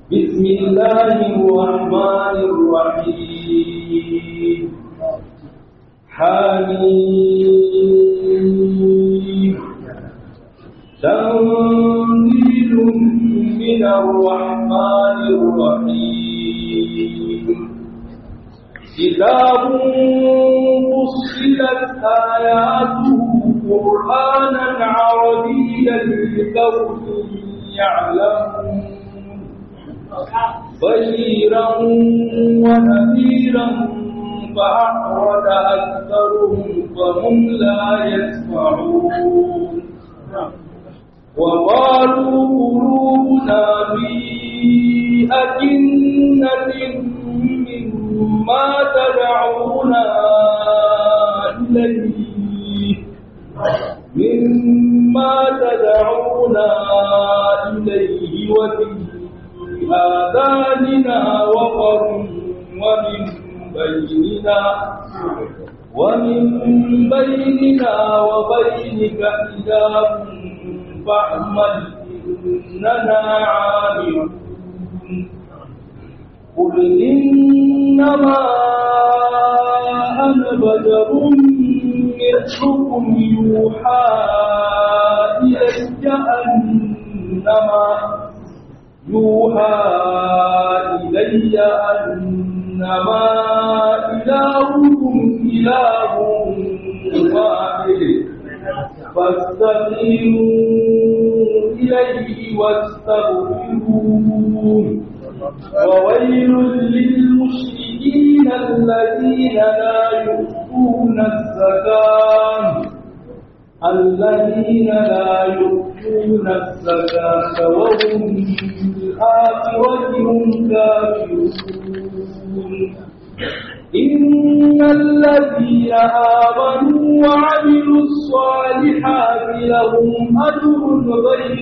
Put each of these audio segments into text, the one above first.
بسم الله الرحمن الرحيم حميم تنزيل من الرحمن الرحيم كتاب فصلت آياته قرآنا عربيا لقوم يعلمون بشيرا ونذيرا فأعرض أكثرهم فهم لا يسمعون وقالوا قلوبنا في أكنة مما تدعونا إليه مما تدعونا إليه وفي آذاننا وقر ومن بيننا ومن بيننا وبينك حجاب فاعمل إننا عاملون قل إنما أنا بشر مثلكم يوحى إلي أنما يوحى إلي أنما إلهكم إله واحد فاستقيموا إليه واستغفروه وويل للمشركين الذين لا يؤتون الزكاة الذين لا يؤتون الزكاة وهم بالآخرة هم كافرون إن الذين آمنوا وعملوا الصالحات لهم أجر غير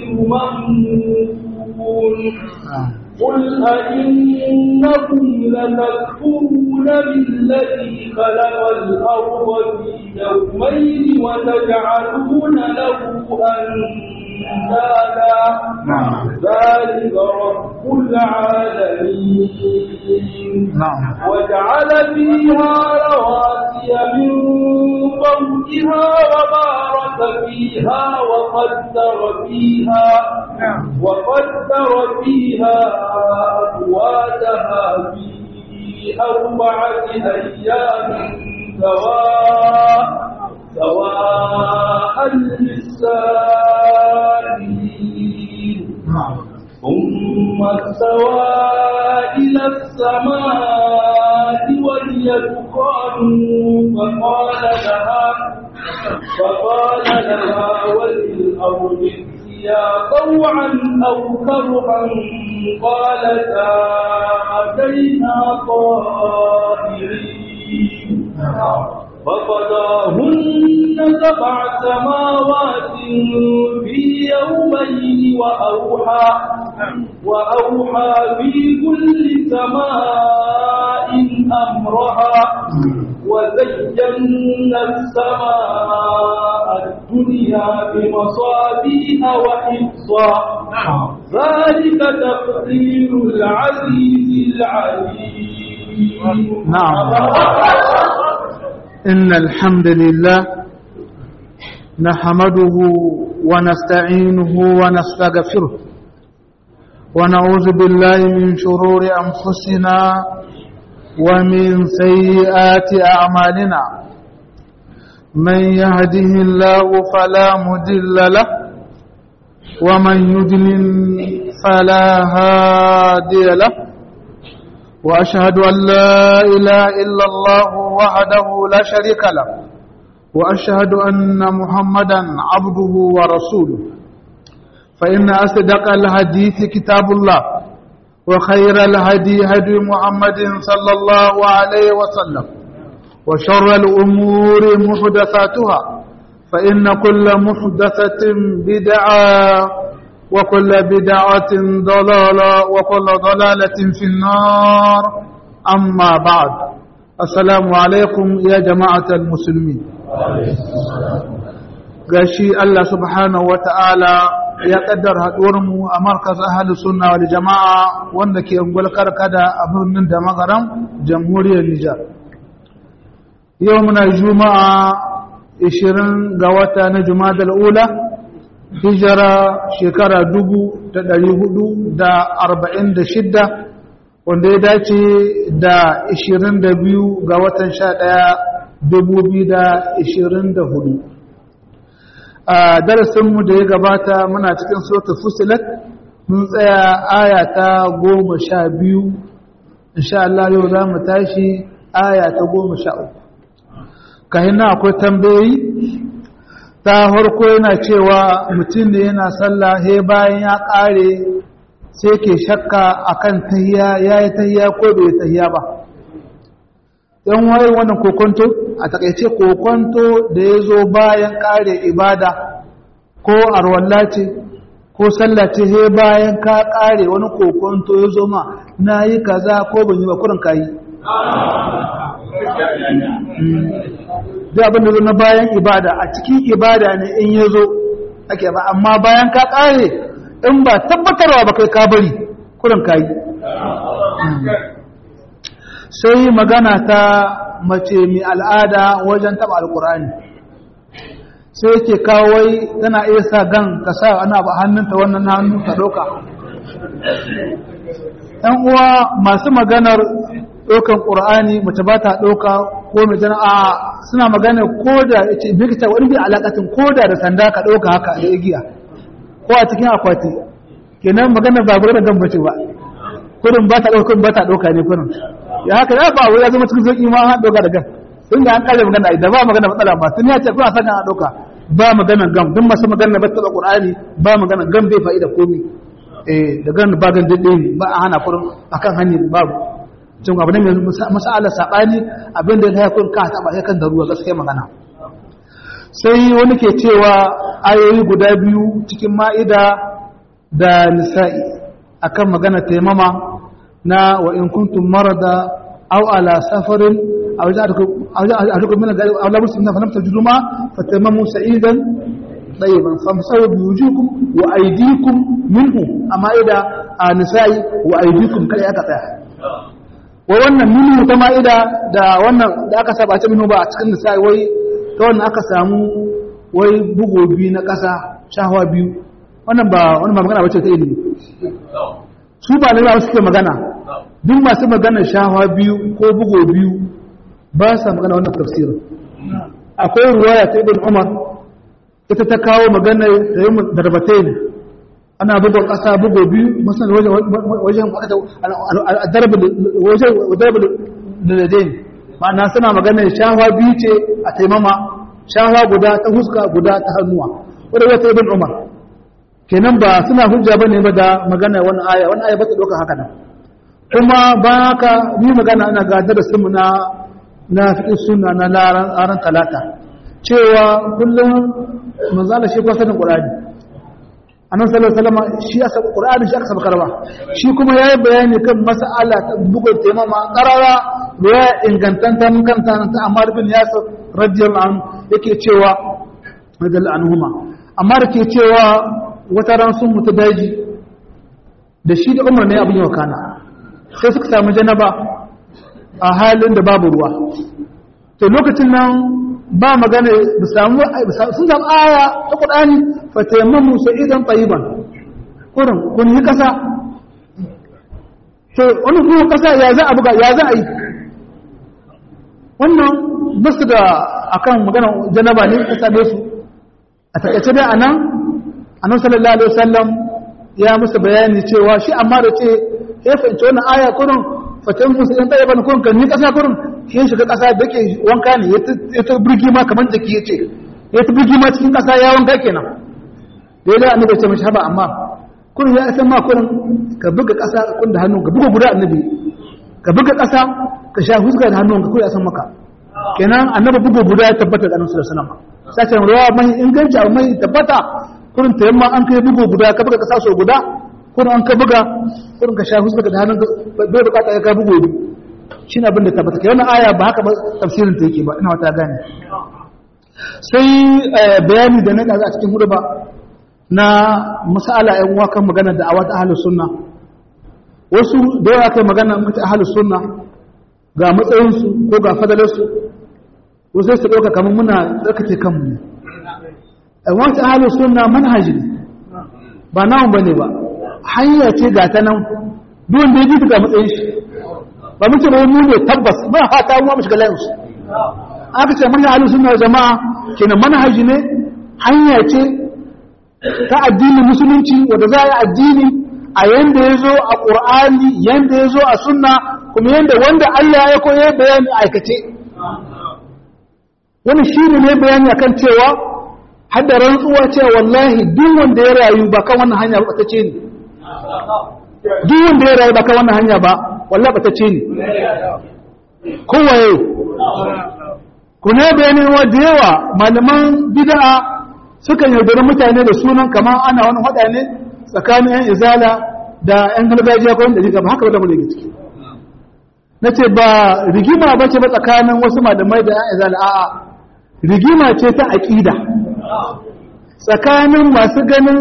ممنون قل أئنكم لتكفرون بالذي خلق الأرض في يومين وتجعلون له أندادا ذلك رب العالمين وجعل فيها رواسي من فوقها وبارك فيها وقدر فيها وقدر فيها أقواتها في أربعة أيام سواء سواء للسائلين ثم استوى إلى السماء وهي دخان فقال لها فقال لها وللأرض يا طوعا أو كرها قالتا أتينا طائرين فقضاهن سبع سماوات في يومين وأوحى وأوحى في كل سماء أمرها وزينا السماء الدنيا بمصابيح وحفظا ذلك تقدير العزيز العليم نعم إن الحمد لله نحمده ونستعينه ونستغفره ونعوذ بالله من شرور أنفسنا ومن سيئات أعمالنا من يهده الله فلا مدل له ومن يدلل فلا هادي له وأشهد أن لا إله إلا الله وحده لا شريك له وأشهد أن محمدا عبده ورسوله فإن أصدق الحديث كتاب الله وخير الهدي هدي محمد صلى الله عليه وسلم وشر الأمور محدثاتها فإن كل محدثة بدعة وكل بدعة ضلالة وكل ضلالة في النار أما بعد السلام عليكم يا جماعة المسلمين gashi Allah subhanahu wata'ala ya kaddar haɗuwarmu a markaz ahli sunna wal jama'a wanda ke ungwal karkada a birnin da magaram jamhuriyar Nijar. Yau muna juma'a 20 ga wata na Jumada ula hijira shekara 446 wanda ya dace da 22 ga watan 11 2024. a darasinmu da ya gabata muna cikin sota fusilat mun tsaya aya ta goma sha biyu insha Allah yau za mu tashi aya ta goma sha uku kahin na akwai tambayi ta harko yana cewa mutum da yana sallah he bayan ya ƙare sai ke shakka akan tahiya ya yi tahiya ko bai tahiya ba yan waye wannan kokonto a takaice kokonto da ya zo bayan kare ibada ko arwalla ce ko sallah ce he bayan ka kare wani kokonto ya zo ma na yi kaza ko ban yi ba kurin kayi duk abin da zo na bayan ibada a cikin ibada ne in ya zo ake ba amma bayan ka kare in ba tabbatarwa ba kai ka bari kurin kayi sai magana ta mace mai al'ada wajen taba alkurani sai yake kawai tana iya sa gan ka sa ana ba hannunta wannan hannu ka ɗauka ‘yan uwa masu maganar ɗaukan ƙur'ani mace ba ta ɗauka ko mai jana a suna magana ko da ya ce bikita wani bi alaƙatin ko da da sanda ka ɗauka haka da igiya ko a cikin akwati kenan maganar ba da gan bace ba kurin ba ta ɗauka kurin ba ta ɗauka ne kurin ya haka ya ba wai ya zama cikin sauki ma an doka da gan tun da an kare magana da ba magana matsala ba tun ya ce kuna saka a doka ba magana gam duk masu magana ba taba qur'ani ba magana gam bai fa'ida komai eh da gan ba gan dade ne ba a hana kurin akan hanyar babu cin abu ne masala sabani abin da ya kun ka taba sai kan da ruwa gaskiya magana sai wani ke cewa ayoyi guda biyu cikin ma'ida da nisa'i akan magana taimama na wa in kuntum marada aw ala safarin aw ja'alukum min al-ghalib aw la muslimina falam tajidu ma fatamamu sa'idan tayyiban famsahu bi wujuhikum wa aydikum minhu amma ida nisa'i wa aydikum kai aka tsaya wa wannan minhu ta ma'ida da wannan da aka saba ta minhu ba a cikin nisa'i wai ta wannan aka samu wai bugo biyu na ƙasa shahwa biyu wannan ba wani ba magana bace ta ilimi su ba na suke magana duk masu magana shahawa biyu ko bugo biyu ba sa magana wannan tafsirin akwai ruwaya ta ibn umar ita ta kawo magana da yi darbatai ne ana bugon ƙasa bugo biyu masan wajen darbin laladain ma'ana suna magana shahawa biyu ce a taimama shahawa guda ta huska guda ta hannuwa wadda wata ibn umar kenan ba suna hujja ba ne ba da magana wani aya wani aya ba ta ɗauka haka nan kuma ba haka ni magana ana gadar da su na na fiƙi suna na laran talata cewa kullum manzala shi kwasanin ƙurani annan sallar salama shi aka ƙurani shi aka saba karba shi kuma ya yi bayani kan masa'ala ta bugun taimama ƙarara da ya ingantanta mun kanta ta amma rufin yasir radiyar an yake cewa radiyar anhuma amma da ke cewa wata ran sun mutu daji da shi da umar ne abin yau kana sai suka samu janaba a halin da babu ruwa to lokacin nan ba magana da samu sun samu aya ta kudani fa tayammamu sa'idan tayyiban kurin kun yi kasa to wani kuma kasa ya za a buga ya za a yi wannan basu da akan magana janaba ne ta same su a takaice dai anan annabi sallallahu alaihi wasallam ya musu bayani cewa shi amma da ce ya fahimci wannan aya kurin fatan musu in tsaye bane kurin kan ni kasa kurin shi shiga kasa da ke wanka ne ya ta burgi ma kamar jiki ya ce ya ta burgi ma cikin kasa ya wanka kenan da ya da annabi ya ce mashi haba amma kurin ya san ma kurin ka buga kasa kun da hannun ka buga guda annabi ka buga kasa ka sha huska da hannun ka kurin ya san maka kenan annabi buga guda ya tabbata da annabi sallallahu alaihi wasallam sai ruwa mai inganci abu mai tabbata kurin ta yamma an kai bugu guda ka buga kasa so guda kurin an ka buga kurin ka sha huska da hannun bai bukata ya ka bugu biyu shi abin da tabbata kai wannan aya ba haka ba tafsirin ta yake ba ina wata gane sai bayani da na ɗaza a cikin hudu ba na masala ‘yan uwa kan magana da awata ahalus sunna wasu da yawa kai magana mata ahalus sunna ga matsayinsu ko ga fadalarsu wasu su ɗauka kamar muna tsarkake kanmu ne ‘yan wata ahalus sunna manhaji ne ba namun ba ne ba hanya ce ga ta nan duwan da ya ji ga matsayin shi ba muke ba mu ne tabbas ba fata mu mu shiga layinsu aka ce manhaj ahlus sunna wal jamaa kenan manhaji ne hanya ce ta addinin musulunci wanda za a yi addini a yanda ya zo a ƙur'ani yanda ya zo a sunna kuma yanda wanda Allah ya koya bayani aikace wani shi ne bayani akan cewa hadda rantsuwa cewa wallahi duk wanda ya rayu ba kan wannan hanya ba ta ce ne duk wanda ya rayu ba kan wannan hanya ba wallahi ba ta ce ne kowaye ku ne bayanin wa da yawa malaman bid'a sukan yaudari mutane da sunan kamar ana wani hada ne tsakanin yan izala da yan gargajiya ko da jiga ba haka da mu daga ciki nace ba rigima ba ce ba tsakanin wasu malamai da yan izala a'a rigima ce ta aqida tsakanin masu ganin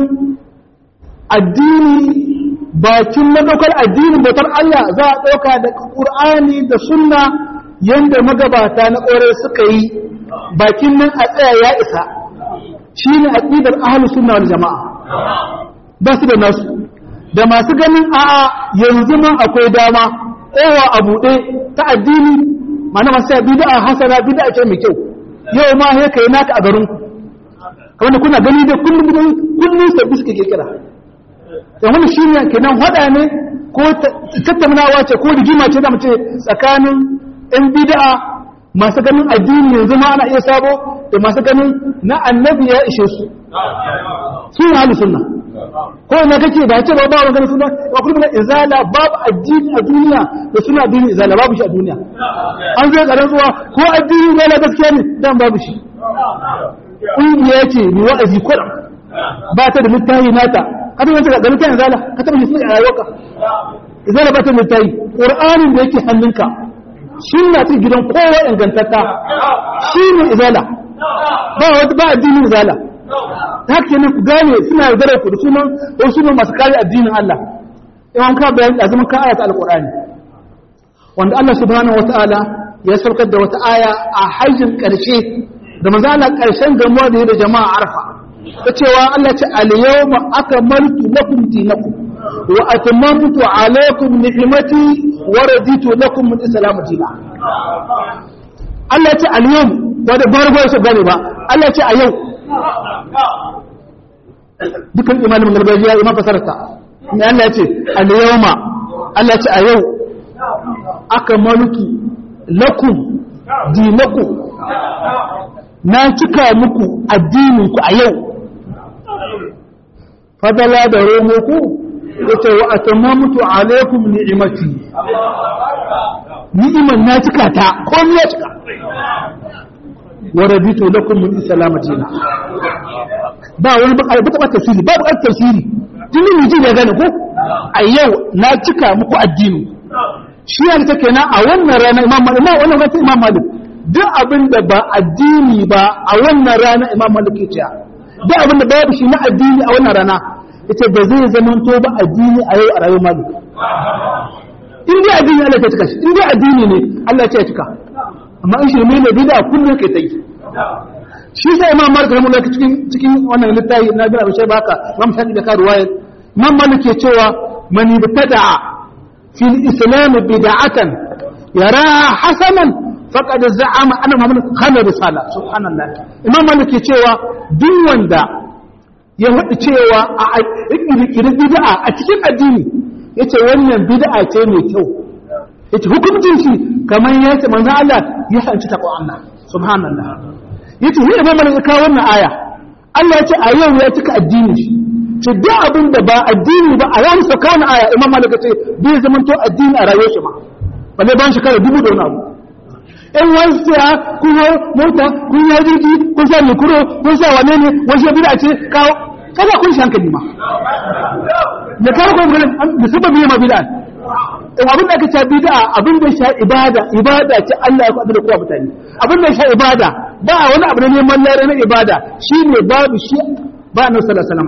addini bakin madaukar addinin bautar Allah za a ɗauka da Qur'ani da sunna yanda magabata na ƙore suka yi bakin nan a tsaya ya isa shi ne aƙidar ahalus sunna wal jama'a ba su da nasu da masu ganin a'a yanzu man akwai dama tsayawa a buɗe ta addini mana masu ya bida hasana bida ce mai kyau yau ma ya kai naka a garin kamar da kuna gani da kullum kullum sabbi suke kira da wani shi ne kenan hada ne ko tattaunawa ce ko rigima ce da mace tsakanin ɗan bid'a masu ganin addini yanzu ma ana iya sabo da masu ganin na annabi ya ishe su su ne hali sunna ko ina kake ba ce ba ba wani ganin sunna ba kuma na izala babu addini a duniya da suna addini izala babu shi a duniya an zai karan zuwa ko addini ne na gaskiya ne dan babu shi ƙungiya ce mai wa'azi kuɗa ba ta da littafi nata ka taɓa yanzu ga littafin izala ka taɓa shi a rayuwarka izala ba ta da littafi ƙur'anin da yake hannunka shi na cikin gidan kowa ingantatta shi ne izala ba wata ba addinin izala ta haka ne ku gane suna yaudara ku da sunan wasu sunan masu kare addinin Allah yawan ka bayan azumin ka ayata alqur'ani wanda Allah subhanahu wataala ya saukar da wata aya a hajjin karshe da manzo Allah karshen gamuwa da da jama'a arfa ta cewa Allah ce al-yawma akmaltu lakum dinakum wa atmamtu alaykum ni'mati wa raditu lakum min islam dinan Allah ya ce al-yawm wanda barbar su gane ba Allah ya ce a yau dukan imanin gargajiya imam fasarta ne Allah ya ce al-yawma Allah ya ce a yau akmaltu lakum dinakum na cika muku addinin ku a yau fadala da romo ku yace wa atamamtu alaikum ni'imati ni'iman na cika ta komai ya cika wa raditu lakum min islamatina ba wani ba ba tafsiri ba ba tafsiri tuni mu ji da gane ko a yau na cika muku addini shi ya ta kenan a wannan rana imam malik ma wannan rana imam malik duk abin da ba addini ba a wannan rana imam malik ya ce duk abin da babu shi na addini a wannan rana ita ba zai zamanto ba addini a yau a rayuwar malik in dai addini Allah ya cika shi in dai addini ne Allah ya cika amma in shirme ne bid'a kullum kai ta yi shi sai imam malik rahimahullah cikin cikin wannan littafi na bin abishai baka imam shafi da ka ruwaya imam malik ke cewa man ibtada'a fil islam bid'atan yaraha hasanan faqad za'ama anna muhammad khana risala subhanallah imam malik ke cewa duk wanda ya wadi cewa a kirkirin bid'a a cikin addini yace wannan bid'a ce mai kyau yace hukuncin shi kamar yace manzo Allah ya hanci taqwa Allah subhanallah yace ni imam malik ka wannan aya Allah yace a yau ya cika addini shi ce duk abin da ba addini ba a yayin sauka wannan aya imam malik ce bai zaman to addini a rayuwar shi ma balle ban shekara dubu da wani abu in wani siya kun hau mota kun yi jirgi kun sa mikuro kun sa wane ne wasu bida ce kawo kada kun shi hankali ma da kawo kuma ganin da sababin yi ma bida in abin da aka ce bida abin da sha ibada ibada ce Allah ya kwaɗa da kowa mutane abin da sha ibada ba a wani abu na neman lare na ibada shi ne babu shi ba a nan sallallahu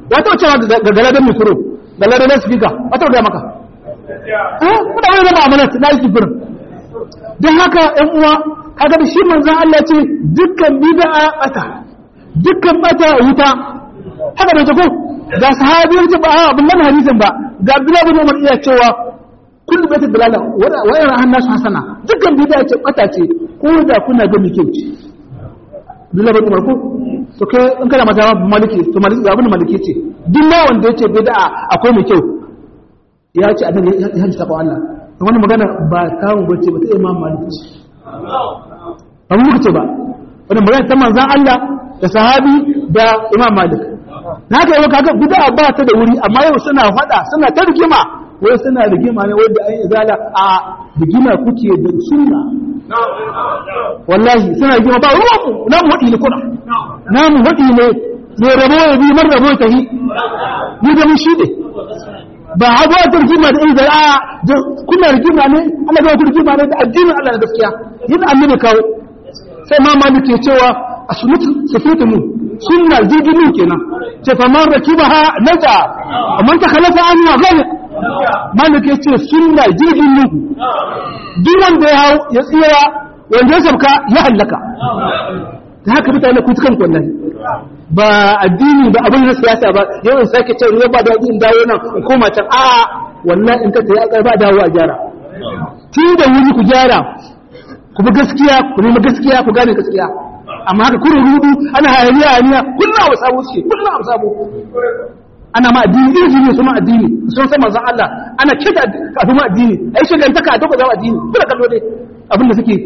wata wace ga galadan mikro galadan speaker wata ga maka eh kuma wani zama amana na yi kifirin don haka ‘yan uwa kaga da shi manzan Allah ce dukkan bid'a bata dukkan bata wuta haka da ko ga sahabiyar ce ba abin nan hadisin ba ga Abdullah bin Umar iya cewa kullu bata dalala wa yana hannasu hasana dukkan bid'a ce bata ce ko da kuna ga mike ce Abdullah bin Umar ko to kai in kana mata maliki to maliki ga abin maliki ce duk ma wanda yace bid'a akwai mai kyau ya ce annabi ya hajji ta Allah wani magana ba kawo bace ba ta imam malik ce ba mu muka ce ba wani magana ta manzan Allah da sahabi da imam malik na haka yau kaga bid'a ba ta da wuri amma yau suna fada suna ta rigima wai suna rigima ne wanda an izala a rigima kuke da sunna wallahi suna rigima ba ruwan mu na mu hadi ne kuna na mu hadi ne ne rabo ya bi mar rabo ta yi ni da mu shi ne ba hagu a rigima da inda a kuna rigima ne Allah ga rigima ne da addinin Allah da gaskiya yin annabi kawo sai ma malik ke cewa a sunnatu safatu mu sunna jirgin kenan ce fa man rakibaha naja amma ta khalafa an wa gani malik ya ce sunna jirgin mu duk wanda ya hau ya tsira wanda ya sabka ya hallaka ta haka mutane ku tukan wallahi ba addini ba abin na siyasa ba yau in sake ce ruwa ba da in dawo nan in koma can a wallahi in ka tayi aka ba dawo a gyara tun da wuri ku gyara ku bi gaskiya ku nemi gaskiya ku gane gaskiya amma haka kurin rudu ana hayaniya hayaniya kullum abu sabo ce kullum abu sabo ana ma addini irin ne suna addini sun san manzon Allah ana kita kafin ma addini ai shigantaka a duk zama addini kuna kallo dai abin da suke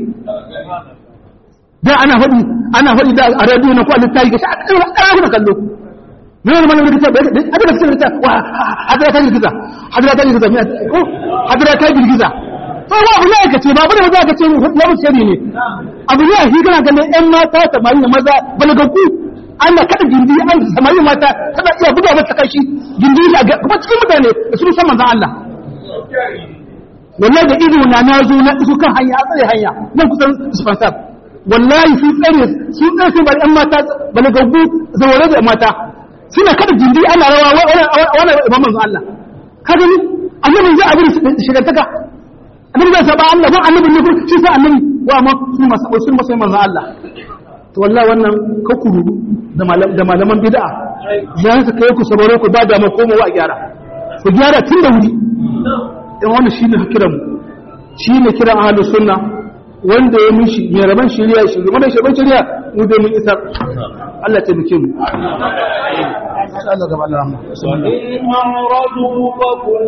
da ana faɗi ana faɗi da a radio na ko a littafi ga shi a ɗaya kuna kallo me wani malamin rikita bai da aka da rikita wa hadira ta girgiza hadira ta girgiza ko hadira ta girgiza to ba abu ne aka ce ba abu ne aka ce lamu shari ne abu ne a shi kana ganin ƴan mata samari da maza balagaggu Allah kada gindi an samari mata kada iya buga mata kashi gindi shi a kuma cikin mutane da su san manzon Allah wallahi da ido na na zo na iso kan hanya a tsare hanya nan kusan dispensar wallahi su tsare su tsare su bari ɗan mata balagaggu zaure da mata suna kada gindi ana rawa wani imam manzo Allah ka gani annabi zai abin shigantaka annabi zai saba Allah ba annabi ne kun shi sa annabi wa ma su masa su masa manzo Allah to wallahi wannan ka kuru da da malaman bid'a ya ta kai ku sabaro ku ba da ma komowa a gyara ku gyara tun da wuri in wannan shine kiran shine kiran ahlus sunna wanda ya mishi mai raban shari'a shi wanda shi ban shari'a mu da mun isar Allah ta bike mu Allah gaba da rahma وإن أعرضوا فقل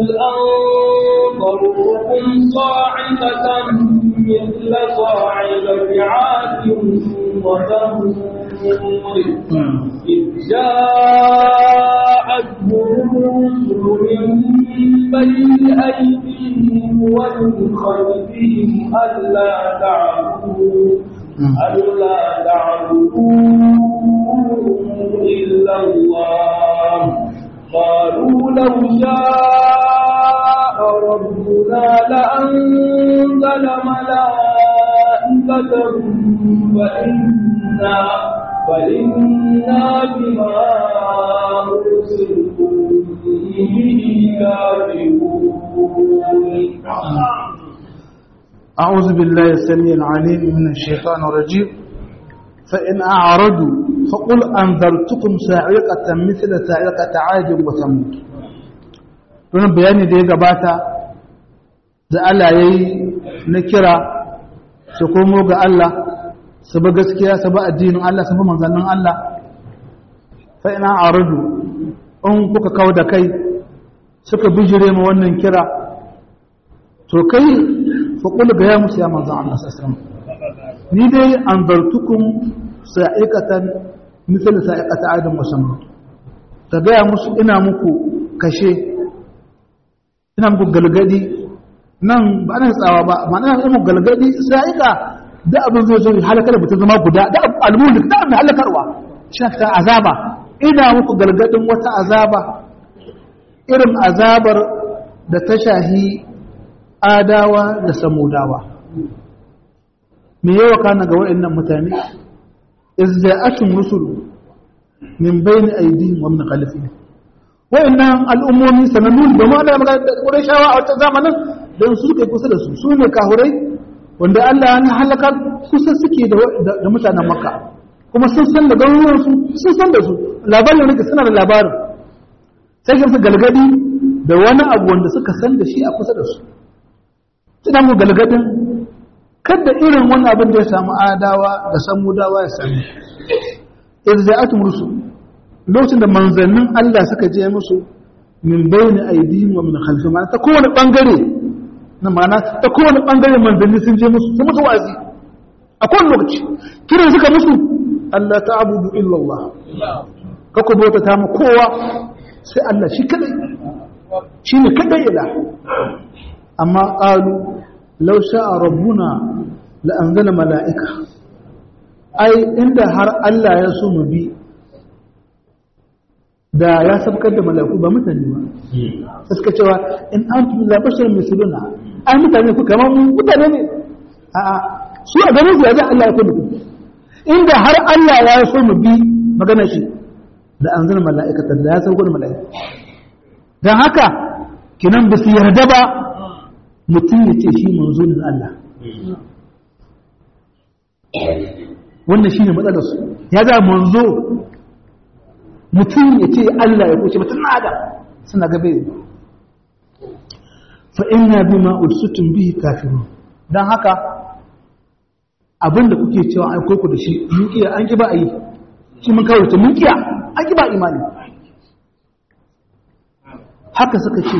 أنظركم صاعقة مثل صاعقة عاد وثمود إذ جاءتهم الرسل من بين أيديهم ومن خلفهم ألا تعبدوا ألا تعبدوا إلا الله قالوا لو شاء ربنا لأنزل ملائكة فإنا فإنا بما أرسلتم به كافرون أعوذ بالله السميع العليم من الشيطان الرجيم فإن أعرضوا فقل أنذرتكم ساعقة مثل ساعقة عاد وثمود wannan bayani da ya gabata da Allah ya yi na kira su komo ga Allah su ba gaskiya su ba addinin Allah su ba manzannin Allah fa ina aradu in kuka kawo da kai suka bijire ma wannan kira to kai faƙul ga ya musu ya manzan Allah sassan ni dai an zartukun sa'iƙatan misali sa'iƙata adin musamman ta gaya musu ina muku kashe ina muku galgadi nan ba ana tsawa ba ma ina muku galgadi sa'iƙa da abin zai zo halakar da mutum zama guda da almulk da abin halakarwa shakta azaba ina muku galgadin wata azaba irin azabar da ta shahi adawa da samudawa me yawa kana ga waɗannan mutane izza'atun rusul min bayni aydihim wa min khalfihim wa'annan al'ummomi sanannu domin Allah ya magana da Qurayshawa a wata zamanin don su suke kusa da su su ne kahurai wanda Allah ya halaka kusa suke da mutanen Makka kuma sun san da garuruwan su sun san da su labarin ne suna da labarin sai su galgadi da wani abu wanda suka san da shi a kusa da su suna mu galgadin kada irin wani abin da ya samu adawa da samudawa ya sami irza'atum rusul lokacin da manzannin Allah suka je musu min bayni aydihim wa min khalfihim ma'ana ta kowane bangare na ma'ana ta kowane bangare manzanni sun je musu sun musu wazi a kowane lokaci kiran suka musu Allah ta'budu illa Allah ka ku bauta ta mu kowa sai Allah shi kadai shine kadai ila amma qalu law sha'a rabbuna la anzala mala'ika ai inda har Allah ya so mu bi da ya sabkar da malaku ba mutane ba sai suka cewa in antum la bashar misluna ai mutane ku kamar mu mutane ne a a su a ganin su ya ga Allah ya kudu inda har Allah ya so mu bi magana shi da an zana mala'ikatan da ya sauko da mala'ika dan haka kinan ba su yarda ba mutum ya ce shi manzo ne Allah wannan shine matsalar su ya ga manzo mutum ya ce Allah ya kuce mutum nada suna gabe fa inna bima ursitum bihi kafirun dan haka abinda kuke cewa ai koko da shi mun kiya an ki ba a yi shi mun kawo ta mun kiya an ki ba imani haka suka ce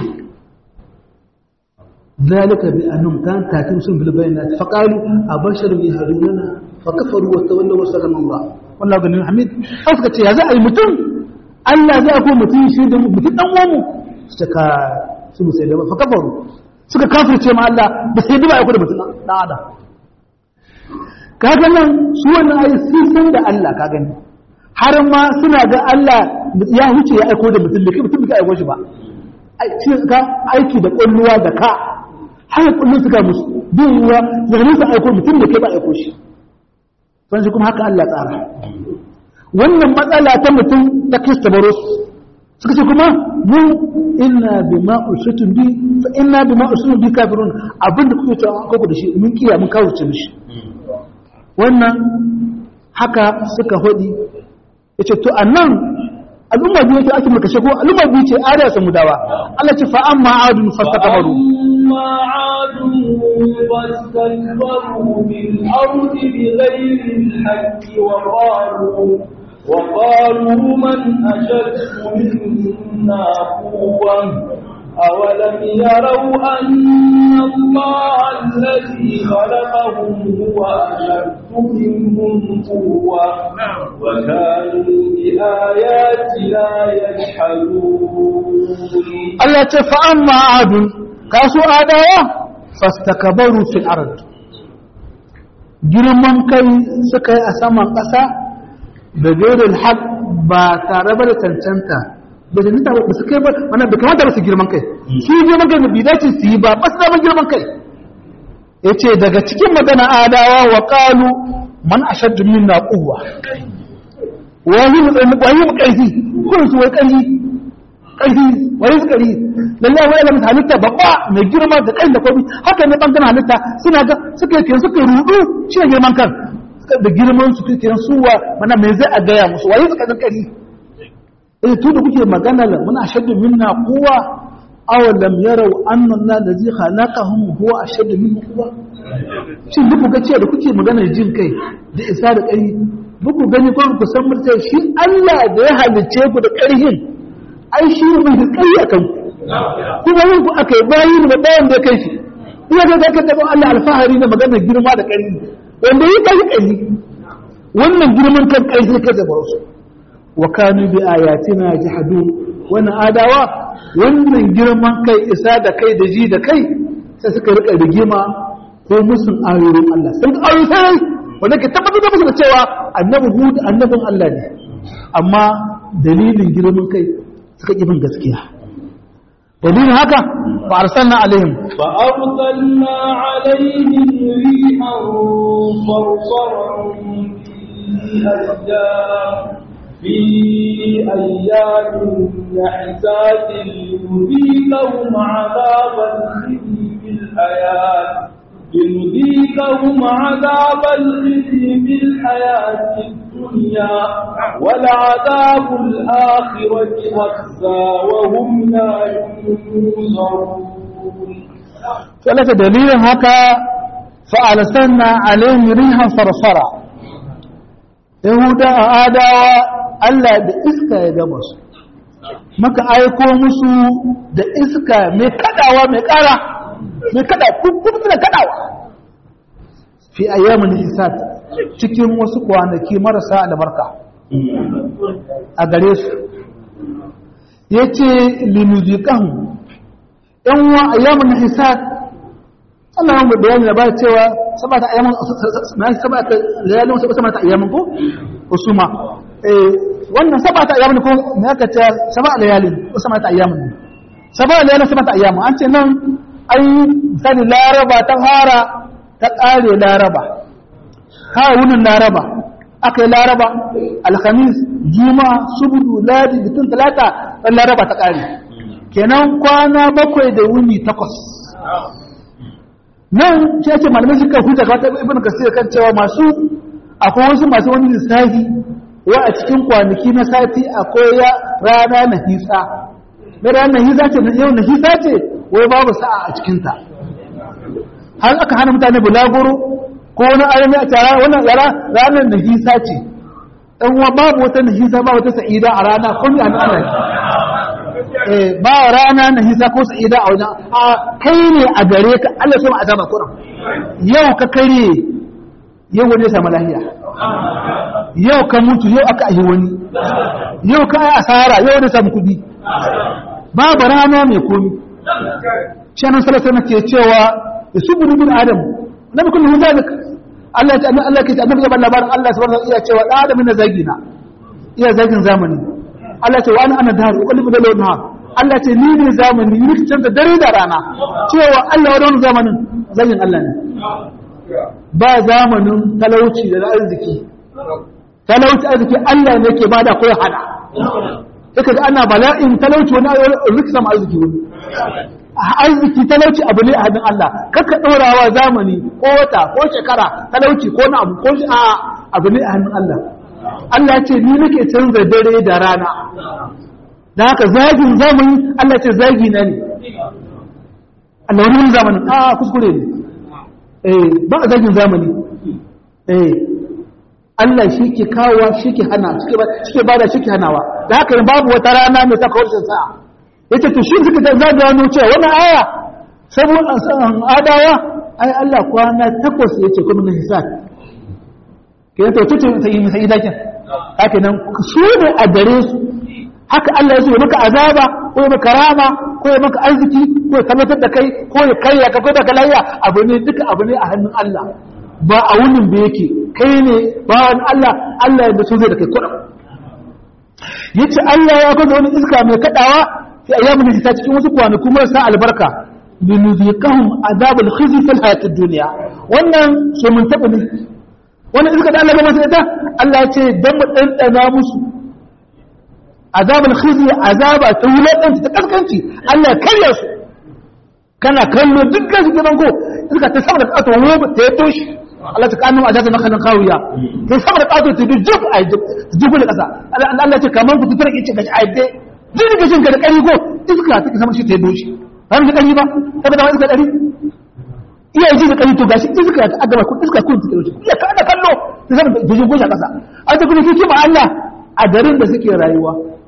zalika bi annum kan tatim sun bil bayinat fa qalu abasharun yahduna fa kafaru wa tawallaw wa sallama Allah wallahu ganiyun hamid suka ce ya za a yi mutum Allah zai ko mutum shi da mutum dan uwanmu suka su mu sai da fa kafaru suka kafirce ma Allah ba sai da ba aiko da mutum dan adam kaga nan su wannan ayi sun san da Allah ka gani har ma suna ga Allah ya huce ya aiko da mutum da kai mutum bai aiko shi ba ka aiki da kulluwa da ka har kullun suka musu bin ruwa zanin su aiko mutum da kai ba aiko shi sai kuma haka Allah tsara wannan matsala ta mutum ta kista baros suka ce kuma mu inna bima usutun bi fa inna bima usutun bi kafirun abinda kuke cewa an kawo da shi mun kiya mun kawo ce mishi wannan haka suka hodi yace to annan al'umma biyu ce ake maka shago al'umma biyu ce ada samu dawa Allah ce fa amma adun fastakbaru amma adun fastakbaru bil ardi bighayri al-haqqi wa qalu وقالوا من أشد منا قوة أولم يروا أن الله الذي خلقهم هو أشد منهم قوة وكانوا بآياتنا يجحدون الله فأما عاد كاسوا آدايا فاستكبروا في الأرض girman kai suka yi a saman ƙasa da gairin haƙ ba tare ba da cancanta da cancanta ba su kai ba mana da kamata ba su girman kai su girman kai da bi dace su yi ba ba su zama girman kai ya ce daga cikin magana adawa wa ƙalu man a shaddu min na ƙuwa wani mu ƙarfi kun su wai ƙarfi ƙarfi wani su ƙarfi lallai wani alamun halitta babba mai girma da ƙarfi da kwabi haka ne ɓangaren halitta suna ga suka yi suka rudu shi ne girman kan da girman su kuke suwa mana me zai a gaya musu waye suka zan kari eh to da kuke magana la muna ashaddu minna quwwa aw lam yarau anna Allah allazi khalaqahum huwa ashaddu minna quwwa shin duk ga cewa da kuke magana jin kai da isa da kai duk gani ko ku san murta shi Allah da ya halice ku da karhin ai shi ne mai kai akan ku kuma yin ku akai bayi da bayan da kai shi ina ga zaka da Allah alfahari da magana girma da karhi wanda yi kai kai wannan girman kan kai sai kai da su wa kanu bi ayatina jahadun wannan adawa wannan girman kai isa da kai da ji da kai sai suka rika rigima ko musun ayoyin Allah sun ayoyi sai wanda ke tabbatar da musu da cewa annabi hud annabin Allah ne amma dalilin girman kai suka ƙi bin gaskiya dalilin haka fa arsalna alaihim fa arsalna alaihim rihan sarsaran fi ayyam fi ayyamin النحسات لنذيقهم عذاب الخزي في الحياة لنذيقهم عذاب الخزي في الحياة الدنيا ولعذاب الآخرة أخزى وهم لا ينصرون ثلاثة دليل هكا فأرسلنا عليهم ريحا صرصرا يهودا آداوا Allah da iska ya gama su maka aiko musu da iska mai kadawa mai kara mai kada kuma suna kadawa fi ayyamin isat cikin wasu kwanaki marasa albarka a gare su yace linuziqahum yan wa ayyamin hisat Allah ya bayani da ba cewa sabata ayyamin na sabata layalin sabata ayyamin ko usuma eh wannan sabata ayyamin ko me aka ce sabata layalin sabata ayyamin sabata layalin sabata ayyamin an ce nan ai misali laraba ta fara ta kare laraba ha wunin laraba aka yi laraba alhamis juma'a subudu ladi bitin talata ran laraba ta kare kenan kwana bakwai da wuni takwas nan shi ake malamai suka huta ga wata ibn kasir kan cewa masu akwai wasu masu wani lissafi wa a cikin kwanaki na sati akwai ya rana na hisa mai rana na hisa ce yau na hisa ce wai babu sa'a a cikinta har aka hana mutane bulaguro ko wani ayyami a tara wannan yara ranar na hisa ce ɗan uwa babu wata na hisa ba wata sa'ida a rana ko ni a nan ba rana na hisa ko sa'ida a wajen a kai ne a gare ka Allah so ma azaba kuran yau ka kare yau wani ya samu lahiya yau ka mutu yau aka ahi wani yau ka yi asara yau wani samu kudi babu rana mai komi shanan salasa na ke cewa da su budu bin adam na bi kullum zalik Allah ya Allah ke annabi ya balla labarin Allah subhanahu wa ta'ala iya cewa da adam na zagina iya zagin zamani Allah ce wa ana ana daru uqallibu da lawan nahar Allah ce ni ne zamani ni rikicin da dare da rana cewa Allah wa wani zamanin zagin Allah ne ba zamanin talauci da arziki talauci arziki Allah ne ke bada ko ya hada yake ga ana bala'in talauci wani rikicin ma arziki wani arziki talauci abu ne a hannun Allah kaka ɗorawa zamani ko wata ko shekara talauci ko na abu ko a abu ne a hannun Allah Allah ce ni nake canza dare da rana da haka zagin zamani Allah ce zagi na ne Allah wani zamanin a kuskure ne eh ba a zagin zamani eh Allah shi ke kawowa shi ke hana shi ke bada shi ke hanawa da haka babu wata rana mai ta kawo sa'a yace to shi suka zaga wani cewa wannan aya saboda adawa ai Allah kwana takwas yace kuma na hisab ke to tutu sai mu sai dakin haka nan su ne a gare su haka Allah ya so maka azaba ko ya maka rama ko ya maka arziki ko ya tabbatar da kai ko ya karya ka ko da kalayya abu ne duka abu ne a hannun Allah ba a wunin da yake kai ne ba wani Allah Allah ya so zai da kai kuɗa yace Allah ya kwada wani iska mai kadawa fi ayyamin hita cikin wasu kwanaki marasa albarka linuziqahum azabul khizy fil hayatid dunya wannan so mun taba ne wannan iska da Allah ya masa ita Allah ya ce dan mu dandana musu azabul khizy azaba ta wulakanci ta kaskanci Allah ya karya su kana kallo dukkan su gidan ko iska ta saboda kato wobe ta yato shi Allah ta kanu ajaza makalan kawiya ta saboda kato ta bi jub a jub da kasa Allah ya ce kaman ku tutura kici gashi aide duk da gashin ka da kari ko iska ta sama shi ta yato shi ba mu kari ba kaga da iska dari iya ji da kari to gashi iska ta agaba ku iska kun ta yato iya ka da kallo ta saboda jujun goshi a kasa a ta kuma kike ba Allah a garin da suke rayuwa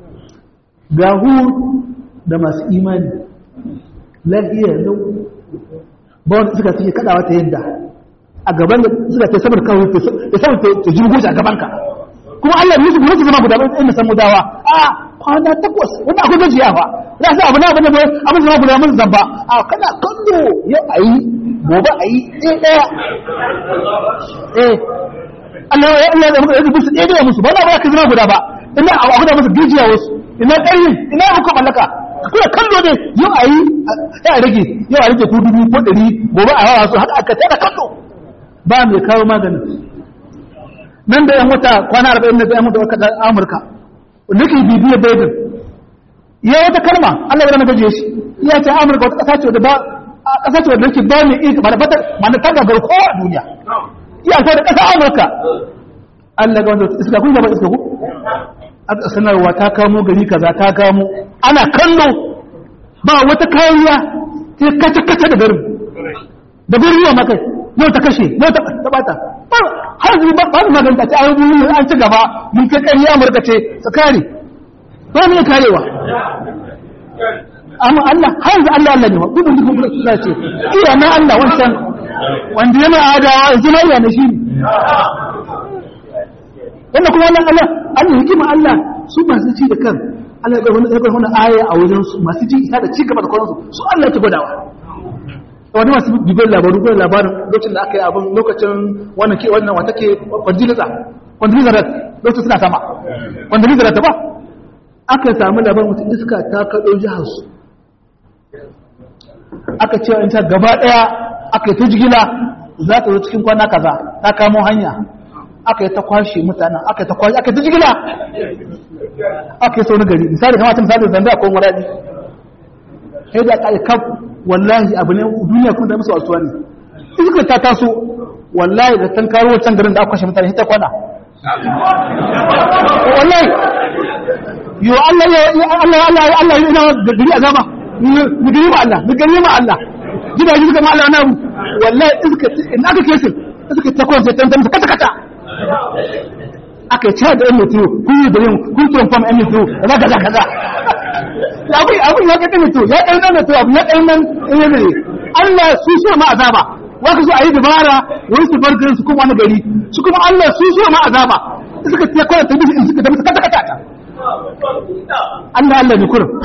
ga da masu imani lafiya lau ba wanda suka fiye kadawa ta yadda a gaban da suka ce saboda kawai ta saboda ta jirgo shi a gabanka kuma Allah ne su kuma su zama guda ɗaya inda san mudawa a kwana takwas wanda akwai gajiya fa ya sa abu na abu ne bai abin zama guda mun zamba a kana kallo yau a yi gobe a yi ɗaya ɗaya eh Allah ya Allah ya musu musu ɗaya ɗaya musu ba na ba ka zama guda ba ina a guda musu gajiya wasu ina ƙaryin ina muku mallaka kuna kallo ne yau a yi ya rage yau a rage ko dubu ko ɗari gobe a yawa su haka aka tada kallo ba mai kawo maganin nan da yan wata kwana arba'in da yan wata wata amurka nake bibiyar baibin ya wata kalma Allah ya rana gaje shi ya ce Amurka wata ƙasa ce da ba ƙasa ce wadda ke ba mai iya ba da fatar mana ta gagar kowa a duniya iya ta da ƙasa Amurka Allah ga wanda iska kun gaba iska ku aka sanarwa ta kamo gari kaza ta kamo ana kallo ba wata kariya sai kace kace da garin da garin yawa makai yau ta kashe yau ta ta bata har zuwa ba ba maganta ta ayyuka an ci gaba mun kai ƙarya Amurka ce su kare ba mu karewa amma Allah har yanzu Allah Allah ne wa gudun duk kuma su ce iya na Allah wancan wanda yana adawa yanzu na iya na shi ne wanda kuma wannan Allah an yi hikima Allah su masu ci da kan Allah ya wani ɗaukar wani aya a wajen su masu ci isa da ci gaba da kwanansu su Allah ta gwadawa wani masu bibiyar labaru gwada labarin lokacin da aka yi abin lokacin wannan ke wannan wata ke kwanjiliza kwanjiliza lokacin suna sama kwanjiliza ta ba aka samu labarin wata iska ta kaɗo jiharsu aka ce in ta gaba ɗaya aka yi ta jigila za ta zo cikin kwana kaza ta kamo hanya aka yi ta kwashe mutanen aka yi ta kwashe aka yi ta jigila aka yi sau na gari misali kamata misali zanda ko maradi sai da aka yi kaf wallahi abu ne duniya kun da musu wasuwa ne iska ta taso wallahi da tan karo wancan garin da aka kwashe mutane ta kwana wallahi yo Allah ya Allah Allah Allah ina da gari azaba mu gari ma Allah mu gari ma Allah gidaje suka ma Allah na wallahi iska in aka kesin iska ta kwance tan tan kata kata aka ce da ɗan mutu kun yi da yin kun tuwon fam ɗan mutu da kaza kaza abin abin ya ga mutu ya ɗan nan mutu abu ya ɗan nan in yi ne Allah su so ma azaba waka so a yi dabara wani su bar garin su kuma wani gari su kuma Allah su so ma azaba suka ce kawai ta bisu in suka tafi kata kata ta Allah Allah ne kurin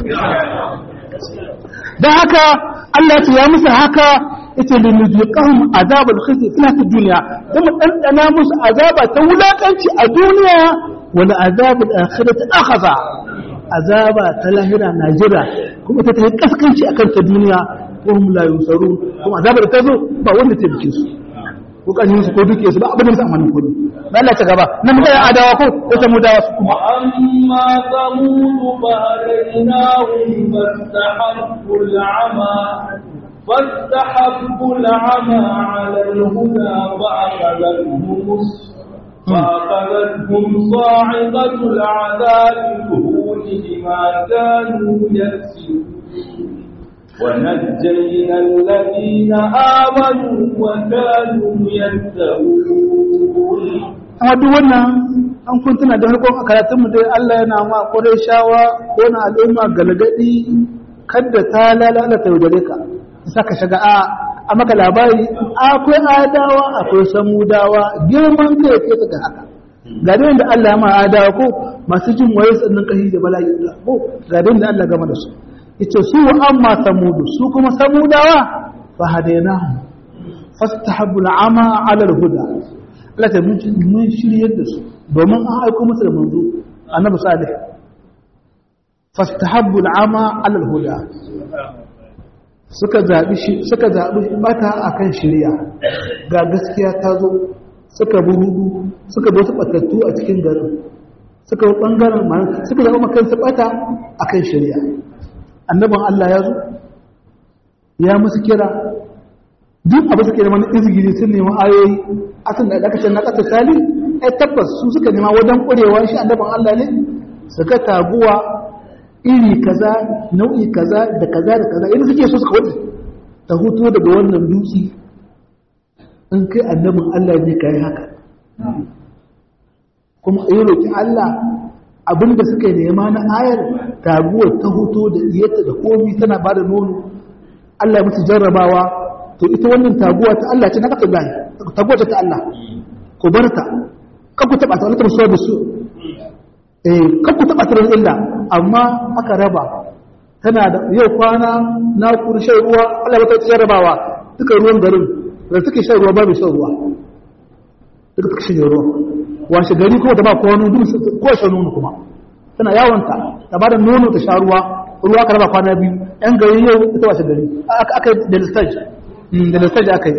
dan haka Allah ya ce ya musu haka yace li nuziqahum azabal khizy fi hayatid dunya dan mu dandana musu azaba ta wulakanci a duniya wal azabul akhirati akhadha azaba ta lahira najira kuma ta tayi kaskanci akan ta duniya ko hum la yusarun kuma azaba da ta zo ba wanda ta bike su ko kan su ko duke su ba abin da su amanin kudi ba Allah ta gaba nan da adawa ko ko ta mudawa su kuma amma samud fa hadainahum fastahabbu al'ama فاستحبوا العمى على الهدى فأخذتهم فأخذتهم صاعقة العذاب الهون بما كانوا يكسبون ونجينا الذين آمنوا وكانوا يتقون amma duk wannan an kuntuna da harkon a karatunmu dai Allah yana ma ƙwarai shawa ko na al'umma galgadi kadda ta lalata yaudare ka saka shiga a a maka labari akwai adawa akwai samudawa girman kai ke ta haka ga da da Allah ma adawa ko masu jin waye sannan kashi da bala'i ko ga da Allah gama da su yace su amma samudu su kuma samudawa fa hadainahu fastahabbu al'ama 'ala al-huda Allah ta mun mun shiryar da su domin an aiko musu da manzo annabi salih fastahabbu al'ama 'ala al-huda suka zaɓi suka zaɓi bata akan shirya ga gaskiya ta zo suka burudu suka bi wasu batattu a cikin garin suka bi ɓangaren ma suka zaɓi makansu bata akan shirya annabin Allah ya zo ya musu kira duk abu suke neman izgiri sun nemi ayoyi asan da aka ce na ƙasa sali ai tabbas su suka nema wajen ƙurewa shi annabin Allah ne suka taguwa iri kaza nau'i kaza da kaza da kaza yadda suke so suka wuce ta hutu daga wannan dutse in kai annabin Allah ne kai haka kuma yi roƙi Allah abinda suka yi nema na ayar taguwar ta hutu da iyata da komi tana ba da nono Allah ya musu jarrabawa to ita wannan taguwa ta Allah ce na kasa gani taguwa ce ta Allah ku bar ta kan ku taɓa ta wani tarsuwa da su eh kan ku taɓa ta da illa amma aka raba tana da yau kwana na shan ruwa Allah ya ta jarrabawa duka ruwan garin da suke shan ruwa babu shan ruwa duka suka shan ruwa washe gari kuma ta ba kwano duk ko shan nono kuma tana yawonta ta ba da nono ta sha ruwa ruwa ka raba kwana biyu yan gari yau ita washe gari aka yi da listage da listage aka yi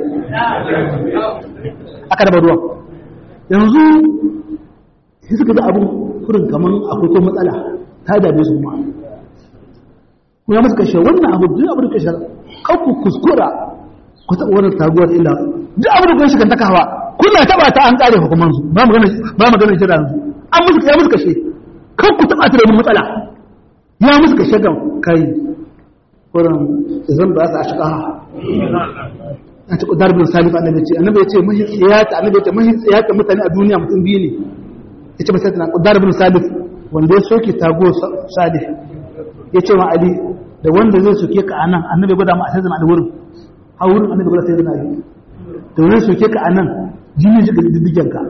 aka raba ruwa yanzu sai suka ji abin kurin kamar akwai ko matsala ta dame su ma kuma ya musu kashe wannan abu duk abu da kashe kan ku kuskura ku taɓa wannan taguwar illa duk abu da kashe kan ta kawa kuna taɓa ta an ƙare hukuman su ba magana ba magana kira su an musu ya musu kashe kan ku taɓa ta da wani matsala ya musu kashe gan kai wurin zan ba su a shiga a ci ƙudar bin salif annabi ce annabi ya ce mahi tsiyata annabi ya ce mahi tsiyata mutane a duniya mutum biyu ne ya ce masai tana ƙudar bin salif wanda ya soke tago salif ya ce wa ali da wanda zai soke ka a nan annabi gwada ma a sai zama a wurin a wurin annabi gwada sai zama ali da wanda zai soke ka a nan jini ji ga diddigen ka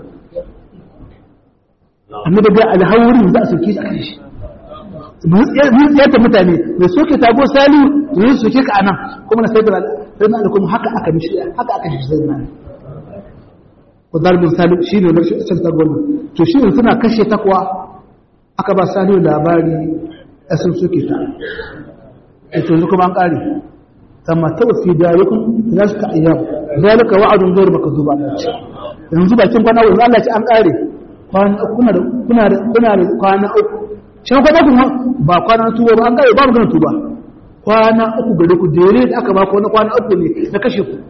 annabi ga ali har wurin za a soke shi a kan shi mun tsayar mutane mai soke tago salihu da zai soke ka a nan kuma na sai zama ali kuma haka aka mishi haka aka shi sai zama ali wadar bin salim shi ne na shi ta goma to shi suna kashe takwa aka ba salihu labari a sun suke ta ito yanzu kuma an ƙari kama tawafi da yakun za su ka ayyam zalika wa'adun gairu baka zuba yanzu bakin kwana uku Allah ce an ƙare kuna da kuna da kuna da kwana uku shi kwana uku ba kwana tuba ba an ƙare ba magana tuba kwana uku gare ku dare da aka ba ku wani kwana uku ne na kashe ku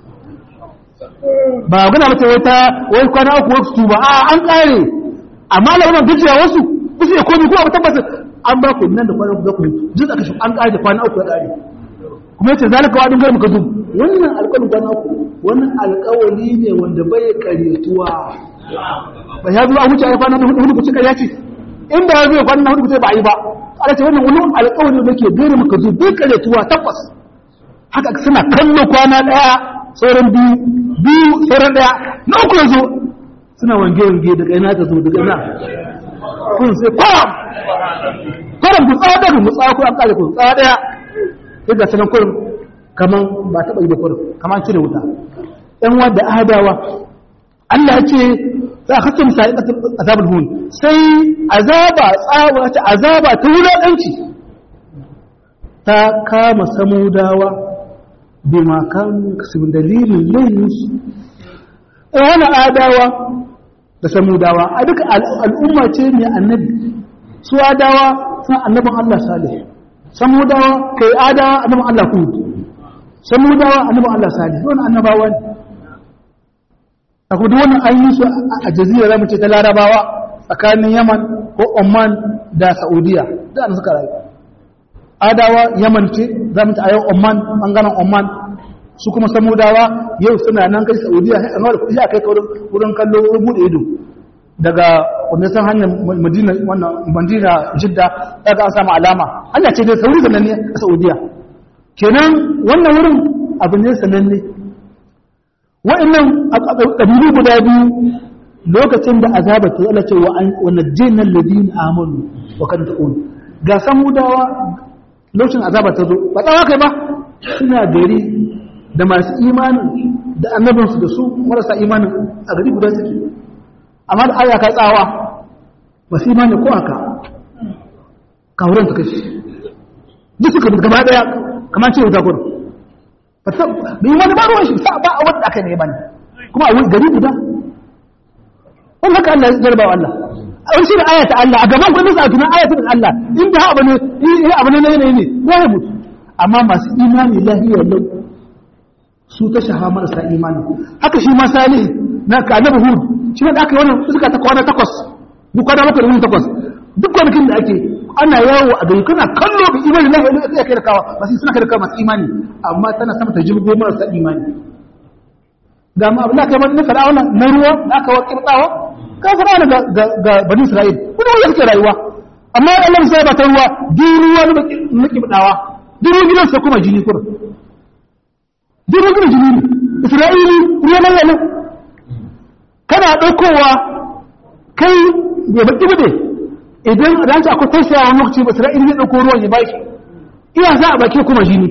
ba gana mace wata wai kwana uku wasu tuba a an ƙare amma labarin gajiya wasu kusa ya komi ko abu tabbata an ba ku nan da kwana uku za ku mutu duk aka shi an ƙare da kwana uku ya ƙare kuma yace zalika wa dingar muka dub wannan alƙawarin kwana uku wannan alƙawari ne wanda bai ƙaretuwa ba ya zo a wuce ai kwana hudu hudu ku cika ya ce inda ya zo kwana hudu ku ce ba yi ba ala ce wannan wani alƙawari da ke gare muka dub bai ƙaretuwa tabbas haka suna kallo kwana ɗaya sauran biyu biyu sauran ɗaya na uku yanzu suna wange-wange daga ina ta zo daga ina kun sai kwaram kwaram ku tsawa daga mu tsawa ko an kare ku tsawa daya sai ga sanan kurin kaman ba taɓa yi da kurin kaman cire wuta ɗan wadda adawa Allah ce za a kasance misali azabul hun sai azaba tsawa ta azaba ta wulaƙanci ta kama samudawa bima kan kasibin dalilin laifinsu wani adawa da samudawa a duka al'umma ce ne annabi su adawa sun annabin Allah salih samudawa kai adawa annabin Allah hud samudawa annabin Allah salih wani annabawa ne a kudu wani an yi su a jazira zamu ce ta larabawa tsakanin yaman ko oman da saudiya da an suka rayu adawa yaman ce zamu ce a yau oman bangaren oman su kuma samudawa yau suna nan kai saudiya sai an wada kudi a kai ka wurin kallo wurin bude ido daga wanda san hanyar madina wannan madina jidda daga an samu alama hanya ce dai sauri sananne a saudiya kenan wannan wurin abu ne sananne wa'annan kabilu guda biyu lokacin da azaba ta Allah ce wa najjayna alladhina amanu wa kan taqul ga samudawa lokacin azaba ta zo ba tsawa kai ba suna gari da masu imanin da annabinsu da su marasa imanin a gari guda suke amma da aya ka tsawa masu imanin ko haka kawuran ta kashi duk suka bi gaba daya kamar ce wuta kudu da yi wani baruwan shi ba a wadda aka ne ba ne kuma a gari guda wani haka Allah ya zarba Allah a wani shi da ayata Allah a gaban kudin sa tunan ayata Allah in da abu ne abu ne na yanayi ne ya mutu amma masu imani lahiyar lau su ta shaha marasa imani haka shi ma salih na ka annabi hud shi ne da aka yi wannan suka ta kwana takwas duk kwana bakwai da takwas duk kwanakin da ake ana yawo a gari kana kallo bi imani lahi ne sai kai da kawa ba sai suna kai da kawa masu imani amma tana sama ta jirgo marasa imani ga ma abin da kai na fir'auna na ruwa da aka wakil tsawa ka fir'auna ga ga bani isra'il kuma wanda suke rayuwa amma Allah sai ba ta ruwa duk ruwa na kibdawa duk ruwan gidansa kuma jini kurin jirgin gina jini ne isra'ili ruwa nan yana kana ɗaukowa kai ya baki bude idan ranci akwai tausaya wani lokaci ba isra'ili zai ɗauko ruwan ya baki iya za a baki kuma jini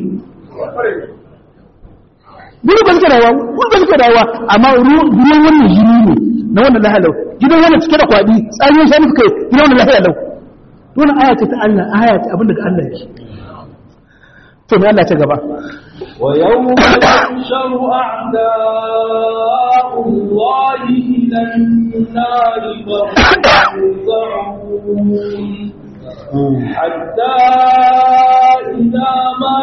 duk ba suke rayuwa duk ba suke rayuwa amma ruwan wannan jini ne na wannan lahalau gidan wannan cike da kwaɗi tsarin shanu suka yi gidan wannan lahalau wannan aya ce ta Allah aya ce abin daga Allah yake to me Allah ta gaba ويوم يحشر أعداء الله إلى النار فهم يوزعون حتى إذا ما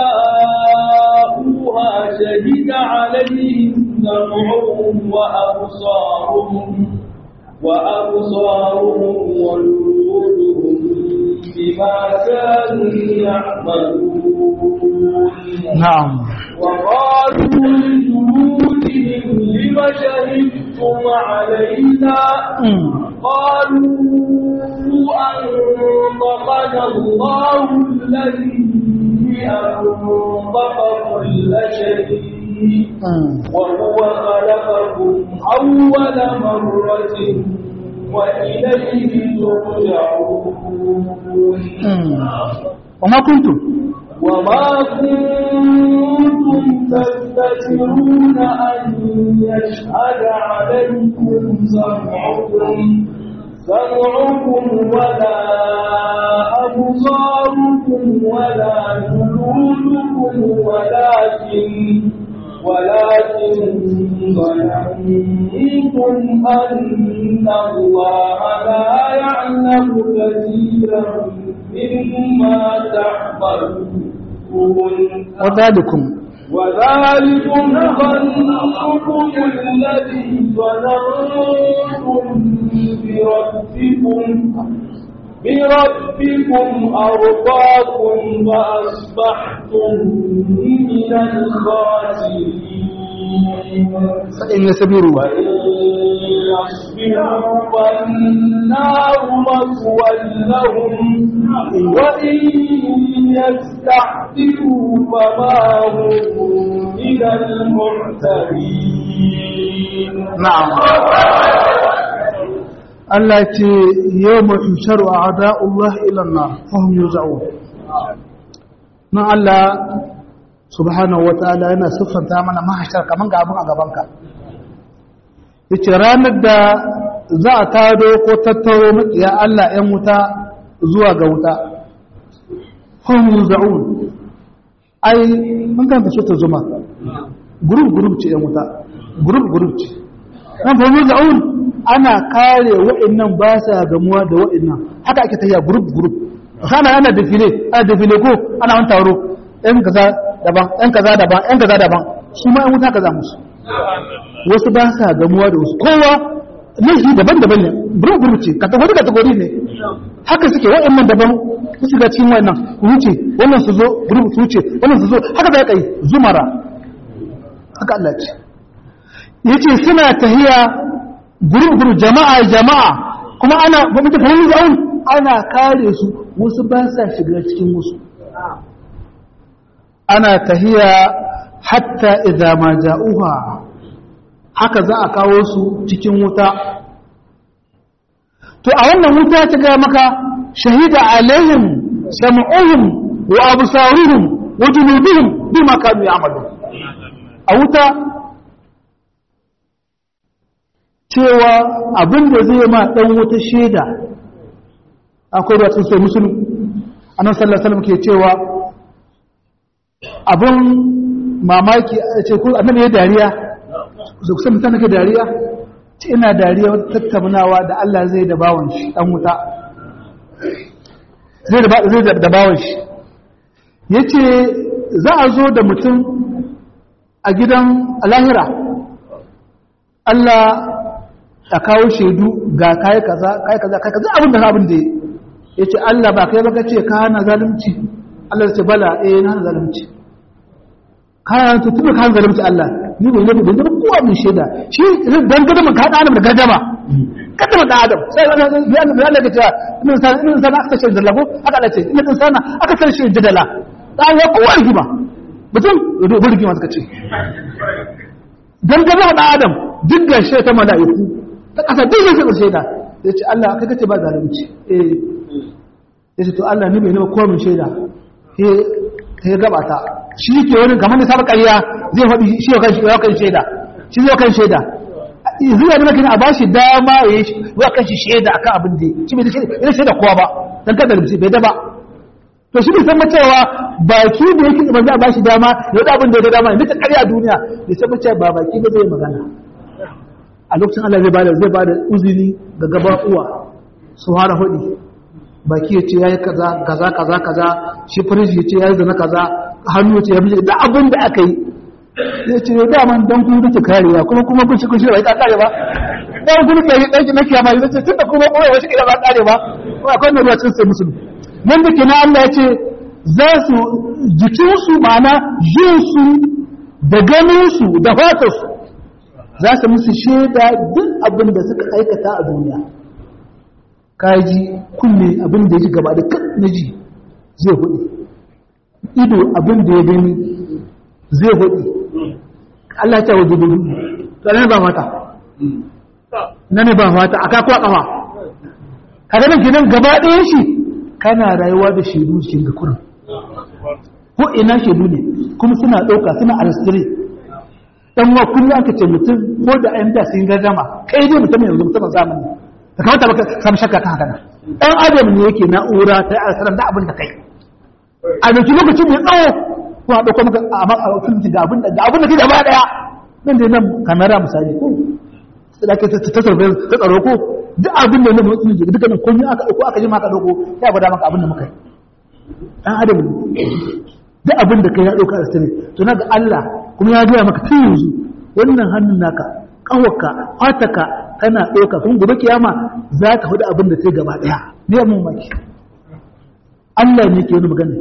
جاءوها شهد عليهم سمعهم وأبصارهم وأبصارهم وجلودهم بما كانوا يعملون na'am وقالوا لجلودهم لم شهدتم علينا قالوا أنطقنا الله الذي أنطق كل شيء وهو خلقكم أول مرة وإليه ترجعون وما kuntum وما كنتم تستترون أن يشهد عليكم سمعكم سمعكم ولا أبصاركم ولا جلودكم ولكن ولكن ظننتم أن الله لا يعلم كثيرا مما تعملون وذلكم وذلكم ظنكم الذي ظننتم بربكم بربكم أرضاكم فأصبحتم من الخاسرين فإن يسبروا وإن يصبروا فالنار مثوى لهم وإن يستعتبوا فما هم من المعتبين na'am Allah ce yau mafi sharu a ada'ullah ilanna fahim yi za'o nan Allah subhanahu wa ta'ala yana siffanta mana mahashar kamar ga abin a gabanka yace ranar da za a tado ko tattaro maƙiya Allah ‘yan wuta zuwa ga wuta fahim yi za'o ai mun kanta so ta zuma gurub-gurub ce ‘yan wuta gurub-gurub ce ɗan fahim yi za'o ana kare wa'annan ba sa gamuwa da wa'annan haka ake tafiya group group kana ana defile ana defile ko ana wani taro ɗan kaza daban ɗan kaza daban ɗan kaza daban su ma ɗan wuta kaza musu wasu ba sa gamuwa da wasu kowa laifi daban-daban ne group group ce kategori kategori ne haka suke wa'annan daban su shiga cikin wannan ku wuce wannan su zo group su wuce wannan su zo haka za ka yi zumara haka Allah ce yace suna tahiya guru-guru jama'a jama'a kuma ana gwamnati fahimci zaun ana kare su wasu ba sa shiga cikin wasu ana tahiya hatta idza ma ja'uha haka za a kawo su cikin wuta to a wannan wuta ta ga maka shahida alaihim sam'uhum wa absaruhum wa juluduhum bima kanu ya'malun a wuta cewa abin da zai ma ɗan wata shaida akwai da sun so musulun annan sallasalam ke cewa abin mamaki a ce ko annabi ya dariya da kusan mutane ke dariya ce ina dariya wata tattaunawa da Allah zai da bawon shi ɗan wuta zai da bawon shi ya ce za a zo da mutum a gidan lahira Allah a kawo shaidu ga kai kaza kai kaza kai kaza abin da abin da yace Allah ba kai baka ce ka hana zalunci Allah ya ce bala eh na hana zalunci ka to tuba ka hana zalunci Allah ni bai nabi da kowa mun shaida shi dan gadama ka hada adam da gadama gadama da adam sai wannan ya Allah ya Allah ce in san in san aka ce da lago aka Allah ce in san aka san shi da dala dan ya kowa rigima mutum rubu rigima suka ce dan gadama da adam duk da shi ta mala'iku ta ƙasa duk zai shaɗa shaida ya ce Allah kai kace ba zalunci eh ya ce to Allah ni bai nema komin shaida ya gaba ta shi ke wani kamar da saba ƙarya zai faɗi shi yau kan shaida shi zai kan shaida zuwa da kina a ba shi dama ya yi wa kan shi shaida akan abin da shi bai da shaida kowa ba dan kada da bai da ba to shi bai san cewa baki da yake da ba ba shi dama ya da abin da ya dama ya ta ƙarya a duniya bai san cewa ba baki ba zai magana a lokacin Allah zai bada zai bada uzuri ga gaba uwa su fara hudi baki ya ce ya yi kaza kaza kaza kaza shi firiji ya ce ya yi zana kaza hannu ya ce ya bije da abin da aka yi ya ce da man dan kun duke karewa kuma kuma kun shi kun shi bai ka kare ba dan kun ke dan na kiyama ya ce tunda kuma kuma wai shi ba kare ba ko akwai ne ruwa cin sai musulmi nan da kenan Allah ya ce za su jikinsu ma'ana jinsu da ganinsu da fatarsu za su musu shaida duk abin da suka aikata a duniya kaji kunne abin da ya ji gaba da kan na ji zai hudu ido abin da ya gani zai hudu Allah ta waje dubu tsanin ba mata na ne ba mata a kakuwa kafa kada nan gidan gaba ɗayan shi kana rayuwa da shaidu cikin ga kurin ko ina shaidu ne kuma suna ɗauka suna alstiri dan wa kullum aka ce mutum ko da ayyukan da sun gama kai dai mutum yanzu mutum zamani da kamata baka samu shakka kan haka nan dan adam ne yake na'ura ta yi alsaran da abin da kai a dauki lokacin mai tsawo ko a dauko maka a maka filmi ga abin da ga abin da kai gaba daya nan da nan kamera misali ko sai ake ta ta ta tsaro ko duk abin da nan mutum ke duka nan komai aka dauko aka ji maka dauko ya gwada maka abin da muka yi dan adam ne duk abin da kai ya dauka alsari to naga Allah kuma ya gaya maka tun yanzu wannan hannun naka kawarka fataka kana ɗauka kun gobe kiyama za ka hudu abin da ta gaba ɗaya ne ya mun maki Allah ne ke wani magana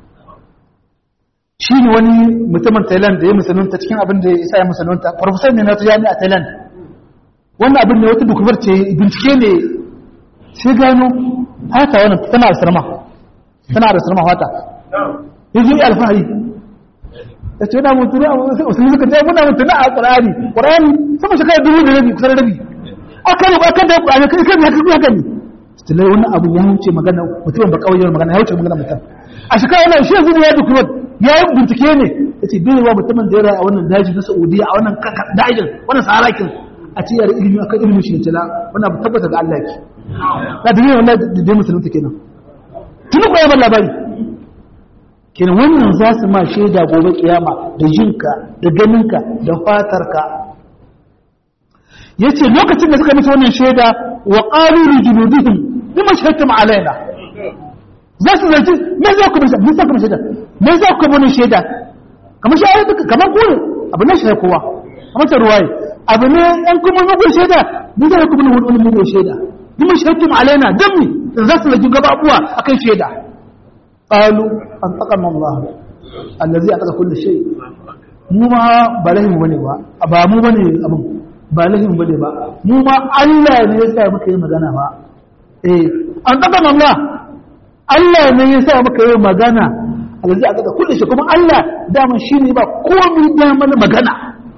shi ne wani mutumin Thailand da ya musulunta cikin abin da ya isa ya musulunta farfasar ne na ta jami'a Thailand wannan abin ne wata dukubar ce bincike ne sai gano hata wannan tana da sarma tana da sarma hata yanzu yi alfahari ya ce yana mutune a wasu suka ce muna mutune a ƙwararri ƙwararri sama shekara dubu da rabi kusan rabi aka yi aka da ƙwararri kai kan haka kuma gani stilai wani abu ya wuce magana mutumin ba kawai magana ya wuce magana mutum a shekara wannan shi yanzu ya duk ya yi bincike ne ya ce bai wa mutumin da ya rayu a wannan daji na saudiya a wannan dajin wannan saharakin a ce yare ilimi akan ilimin shi ne tala wannan abu tabbata ga Allah ki na da yin wannan da dai musulunta kenan tuni ko ya bar labari kenan wannan za su ma shaida gobe kiyama da jinka da ganinka da fatarka yace lokacin da suka mutu wannan shaida wa qalu li junudihim bima shahidtum alaina za su zarci me za ku bisa me za ku shaida me za ku mun shaida kamar shi ayatu kamar ku abu ne shi kowa kamar ta ruwaye abu ne an kuma mugun shaida me za ku mun wani mugun shaida bima shahidtum alaina dan mi za su zargi gaba abuwa akan shaida قالوا أنطقنا الله الذي أنطق كل شيء mu ma ba lahin bane ba ba mu bane abin ba lahin bane ba mu ma Allah ne ya sa muka yi magana ba eh an daga Allah Allah ne ya sa muka yi magana alazi aka da kullu shi kuma Allah dama shine ba komai dama na magana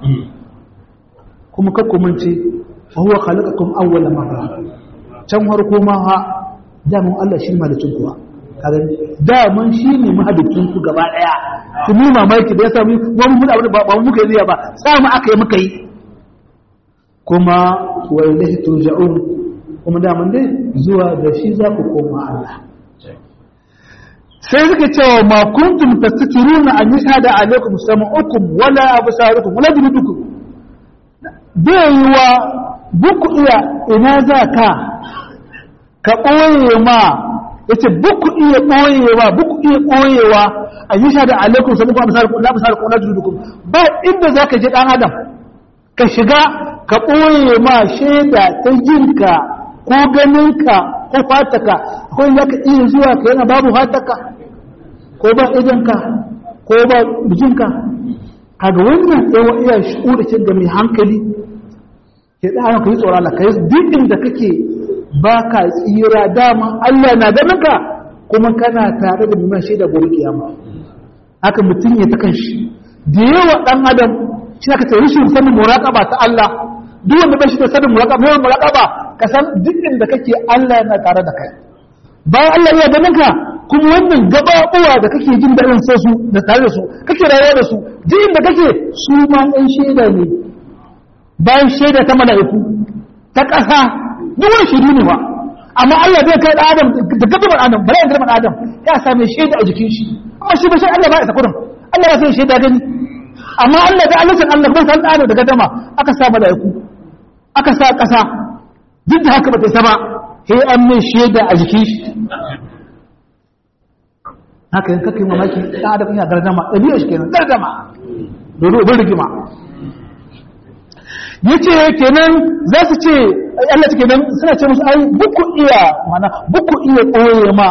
kuma kakku mun ce huwa khalaqakum awwala marra can harko ma ha dama Allah shi malikin kuwa daman shi ne mahadicin ku gaba daya su mu mamaki da ya sami wani mun abin ba mu muka yi ba samu aka yi muka yi kuma wa ilahi turja'un kuma daman dai zuwa da shi za ku koma Allah sai suka cewa ma kuntum tastatiruna an yashhada alaikum sam'ukum wala absarukum wala juludukum bai yiwa buku iya ina za ka ka ɓoye ma ya ce buku iya ɓoyewa buku iya ɓoyewa a yi shaɗa alaikun sabu kuma misali na misali kuma judukum ba inda za ka je ɗan adam ka shiga ka ɓoye ma shaida ta jinka ko ganinka ko fataka akwai za ka iya zuwa ka yana babu fataka ko ba idanka ko ba bijinka kaga wannan yawa iya shi'uricin da mai hankali ke ɗaya ka yi tsoron Allah ka yi duk inda kake ba ka tsira dama Allah na ganin ka kuma kana tare da nuna shaida gobe kiyama haka mutum ya ta kanshi da yawa dan adam shi aka ce rashin sanin muraqaba ta Allah duk wanda ba shi da sanin muraqaba mai muraqaba ka san duk inda kake Allah yana tare da kai bayan Allah ya ganin ka kuma wannan gabaɓuwa da kake jin daɗin so su da tare da su kake rayuwa da su duk inda kake su ma ɗan shaida ne bayan shaida ta mala'iku ta ƙasa duk wani shaidu ne ba amma Allah zai kai ɗan adam da gaban adam bala ya gaban adam ya same shaida a jikin shi amma shi ba shi Allah ba ya sakurin Allah ya sai shaida gani amma Allah da Allah san Allah ba san adam daga dama aka sa mala'iku aka sa ƙasa duk da haka ba ta saba sai an mai shaida a jikin shi haka yin kakai mamaki ɗan adam yana gardama ɗabi'a shi kenan gardama dodo bin rigima ya ce kenan za su ce Allah ta kenan suna ce musu ai buku iya mana buku iya ɓoye ma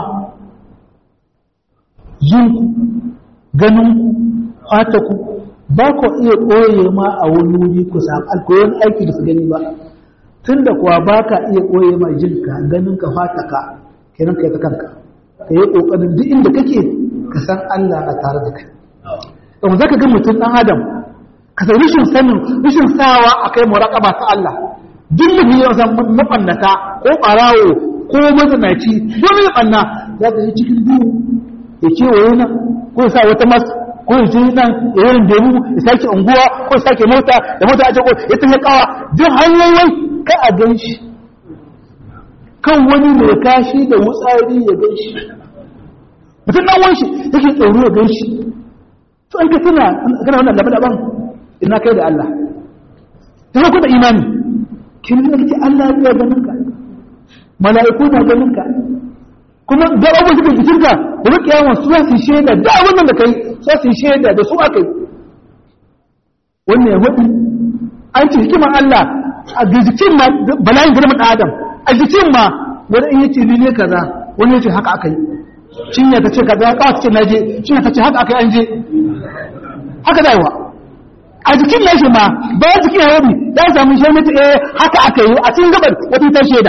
jinku ganinku fataku ba ku iya ɓoye ma a wani wuri ku samu alkoyon aiki da su gani ba tun da kuwa ba ka iya ɓoye ma jinka ganinka fataka kenan ka yi ta kanka ka yi ƙoƙarin duk inda kake ka san Allah a tare da kai ɗan za ka ga mutum ɗan adam ka san rashin sanin rashin sawa a kai muraƙaba ta Allah duk mutum ya san mafannata ko ɓarawo ko mazanaci ko mai ɓanna za ka yi cikin duhu ya kewaye nan ko ya sa wata mas ko ya je nan ya yi demu ya sake unguwa ko ya sake mota da mota a ko ya tafi kawa duk hanyoyin ka a gan shi kan wani mai kashi da wutsari ya gan shi mutum ɗan wanshi yake tsoro ya gan shi to an ka tuna kana wannan laban ina kai da Allah ta ku da imani kin da kike Allah ya ganin ka mala'iku na ganin ka kuma da abu suka jikin ka da kiyama su za su shaida da wannan da kai za su shaida da su akai wannan ya hudu an ci hikimar Allah a jikin ma bala'in girman Adam a jikin ma wani in yace ni ne kaza wani yace haka akai cinya ta ce kaza ka ce naje cinya ta ce haka akai an je haka da yawa a jikin nashi ma bayan jikin ya rabi za a samu shi mutu eh haka aka yi a cikin gabar wata ta shaida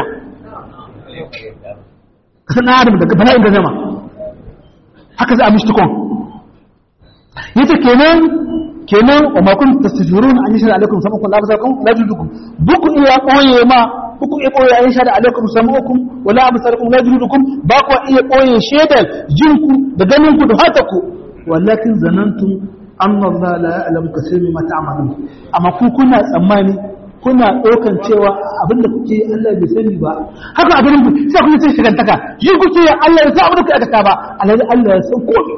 kasan adam daga bala'in da zama haka za a mishi tukon yace kenan kenan wa ma kun tastajirun an yashhadu alaikum samakum la basakum la judukum buku iya koye ma buku iya koye an yashhadu alaikum samakum wa la basakum la judukum ba ku iya koye shaidar jinku da ganin ku da hataku walakin zanantum amma Allah la ya'lamu kaseeran ma ta'malun amma ku kuna tsammani kuna ɗaukan cewa abinda kuke yi Allah bai sani ba haka abin ku sai kuke sai shigantaka yi kuke yi Allah ya san abin da kuke aikata ba alhali Allah ya san komai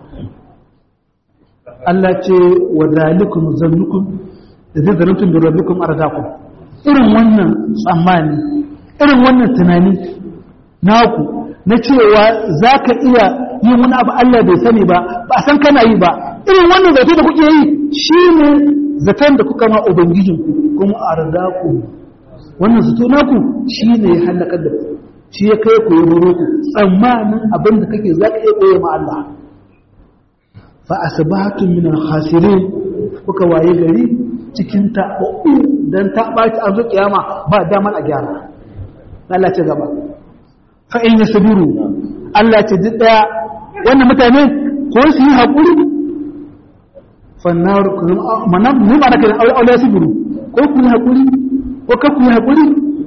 Allah ce wa zalikum zannukum da zai zannukum da rabbikum ardakum irin wannan tsammani irin wannan tunani naku na cewa za ka iya yin wani abu Allah bai sani ba ba san kana yi ba irin wannan zato da kuke yi shi ne zaton da kuka ma ubangijinku kuma a rada ku wannan zato naku shi ne ya halakar da ku shi ya kai ku yi roro ku tsammanin abin da kake za ka iya koya ma Allah fa asbahtum min al-khasirin kuka waye gari cikin taɓaɓɓu dan ta ɓaci an zo kiyama ba damar a gyara Allah ce gaba fa in yasbiru Allah ce duk daya wannan mutane ko su yi haƙuri fannar mana mu ma nake aure aure su buru ko ku yi hakuri ko ka ku yi hakuri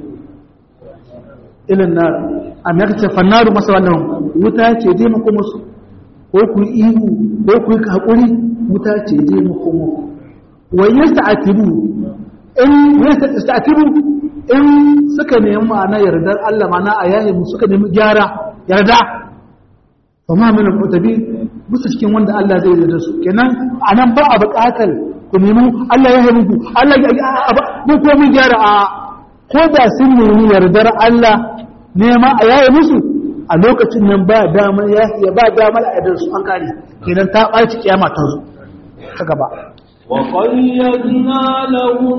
ilan nar amma ka ce fannaru masa wannan wuta ce je mu kuma su ko ku yi ihu ko ku yi hakuri wuta ce je mu kuma wa yasta'tibu in yasta'tibu in suka nemi ma'ana yardar Allah ma'ana a yayi mu suka nemi gyara yarda fa ma min al-mutabi musu cikin wanda Allah zai yarda su kenan anan ba a buƙatar ku nemi Allah ya haifu ku Allah ya mu ko mun gyara a ko da sun nemi yardar Allah nema a yaye musu a lokacin nan ba dama ya ba dama a yardar su an kare kenan ta ɓaci kiyama ta zo ta gaba وقيدنا لهم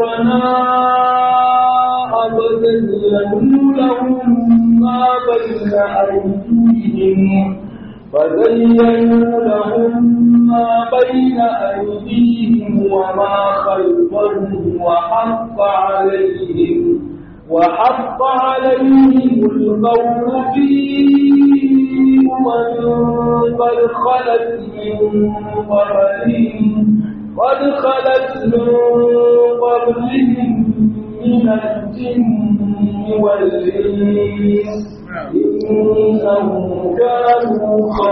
قرناء فزينوا لهم ما بين أيديهم فزينوا لهم ما بين أيديهم وما خلفهم وحق عليهم وحق عليهم القول في أمم قد خلت من قبلهم قد خلت من قبلهم من الجن والإنس إنهم كانوا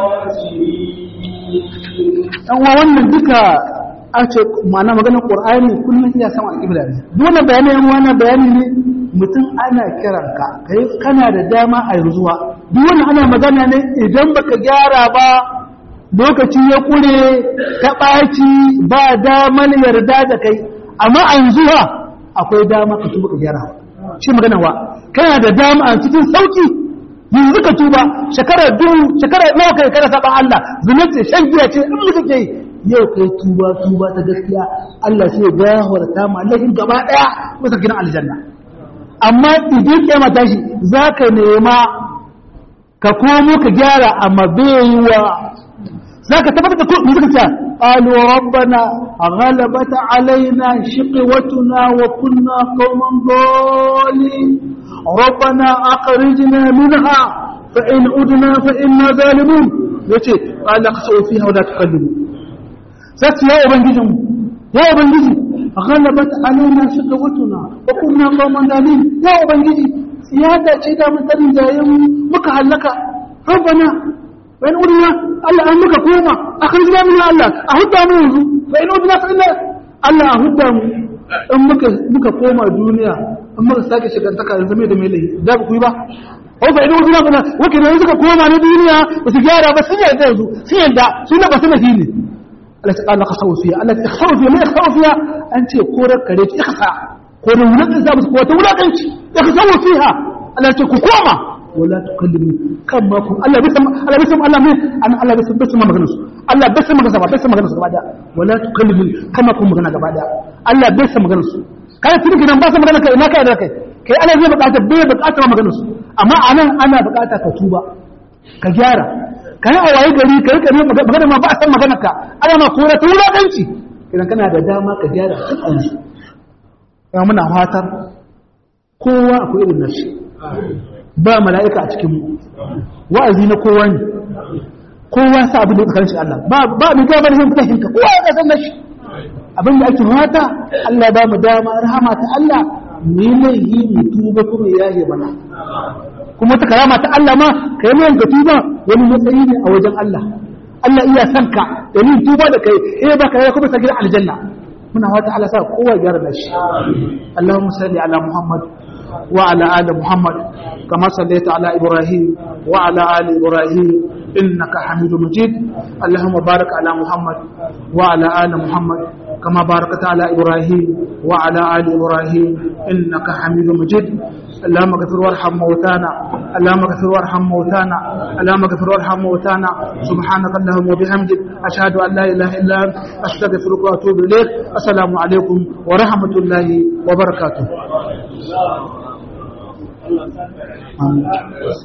خاسرين dan wa wannan duka a ce ma'ana maganar qur'ani kullum iya sama alƙibla ne duk wannan bayani yan wannan bayani ne mutum ana kiran ka kai kana da dama a yanzuwa duk wannan ana magana ne idan baka gyara ba lokaci ya kure ta ɓaci ba damar yarda da kai amma a yanzuwa akwai dama ka tuba ka gyara shi magana wa kana da dama cikin sauki yanzu ka tuba shekara dubu shekara nawa kai kana saban Allah zunubi shan giya ce in muka ke yau kai tuba tuba ta gaskiya Allah sai ya gafarta ma laifin gaba daya masa gidan aljanna amma idan kiyama tashi zaka nema ka komo ka gyara amma bai wa zaka tabbata da kuɗi suka ce qalu rabbana ghalabat alaina shiqwatuna wa kunna qauman dhalin rabbana akhrijna minha fa in udna fa inna zalimun yace qala qasu fiha wa la tukallimu sai ya ubangijin ya ubangiji ghalabat alaina shiqwatuna wa kunna qauman dhalin ya ubangiji siyada ce da mutarin jayen muka halaka rabbana fa in udna Allah an muka koma akhrijna min Allah a hudda mu yanzu fa in udna fa inna Allah a hudda mu in muka muka koma duniya in muka sake shigantaka yanzu mai da mai lai da ku yi ba ko fa in udna fa wake ne suka koma na duniya ba su gyara ba sun yarda yanzu sun yarda sun ba su nafi ne Allah ta kala kasawu fiya Allah ta kasawu fiya mai kasawu fiya an ce korar kare ki ikasa ko da wulakan za su ko ta wulakanci kasawu fiha Allah ce ku koma wala tukallimu kan ma kun Allah bai san Allah bai san Allah mai an Allah bai san bai san maganar su Allah bai san maganar su bai san maganar su gaba daya wala tukallimu kama kun magana gaba daya Allah bai san maganar su kai tun gidan ba san maganar kai ina kai da kai kai Allah zai bukata bai bukata maganar su amma anan ana bukata ka tuba ka gyara kai a waye gari kai kai magana ma ba san maganar ka ana ma kora ta wulakanci idan kana da dama ka gyara kan su ya muna fatar kowa akwai irin nashi ba mala'ika a cikinmu wa'azi na kowa ne kowa sa abin da ya tsakanin shi Allah ba ba mai gaba da yin fitahin ka kowa ya kasan da shi abin da ake mata Allah ba mu dama rahama ta Allah mu yi laihi mu tuba kuma ya yi mana kuma ta karama ta Allah ma ka yi ka tuba wani matsayi ne a wajen Allah Allah iya son ka da yin tuba da kai eh ba ka yi kuma sa gidan aljanna muna wata Allah sa kowa ya gyara da shi Allahumma salli ala Muhammad وعلى آل محمد كما صليت على إبراهيم وعلى آل إبراهيم إنك حميد مجيد اللهم بارك على محمد وعلى آل محمد كما باركت على إبراهيم وعلى آل إبراهيم إنك حميد مجيد اللهم اغفر وارحم موتانا اللهم اغفر وارحم موتانا اللهم اغفر وارحم موتانا سبحانك اللهم وبحمدك أشهد أن لا إله إلا أنت أستغفرك وأتوب إليك السلام عليكم ورحمة الله وبركاته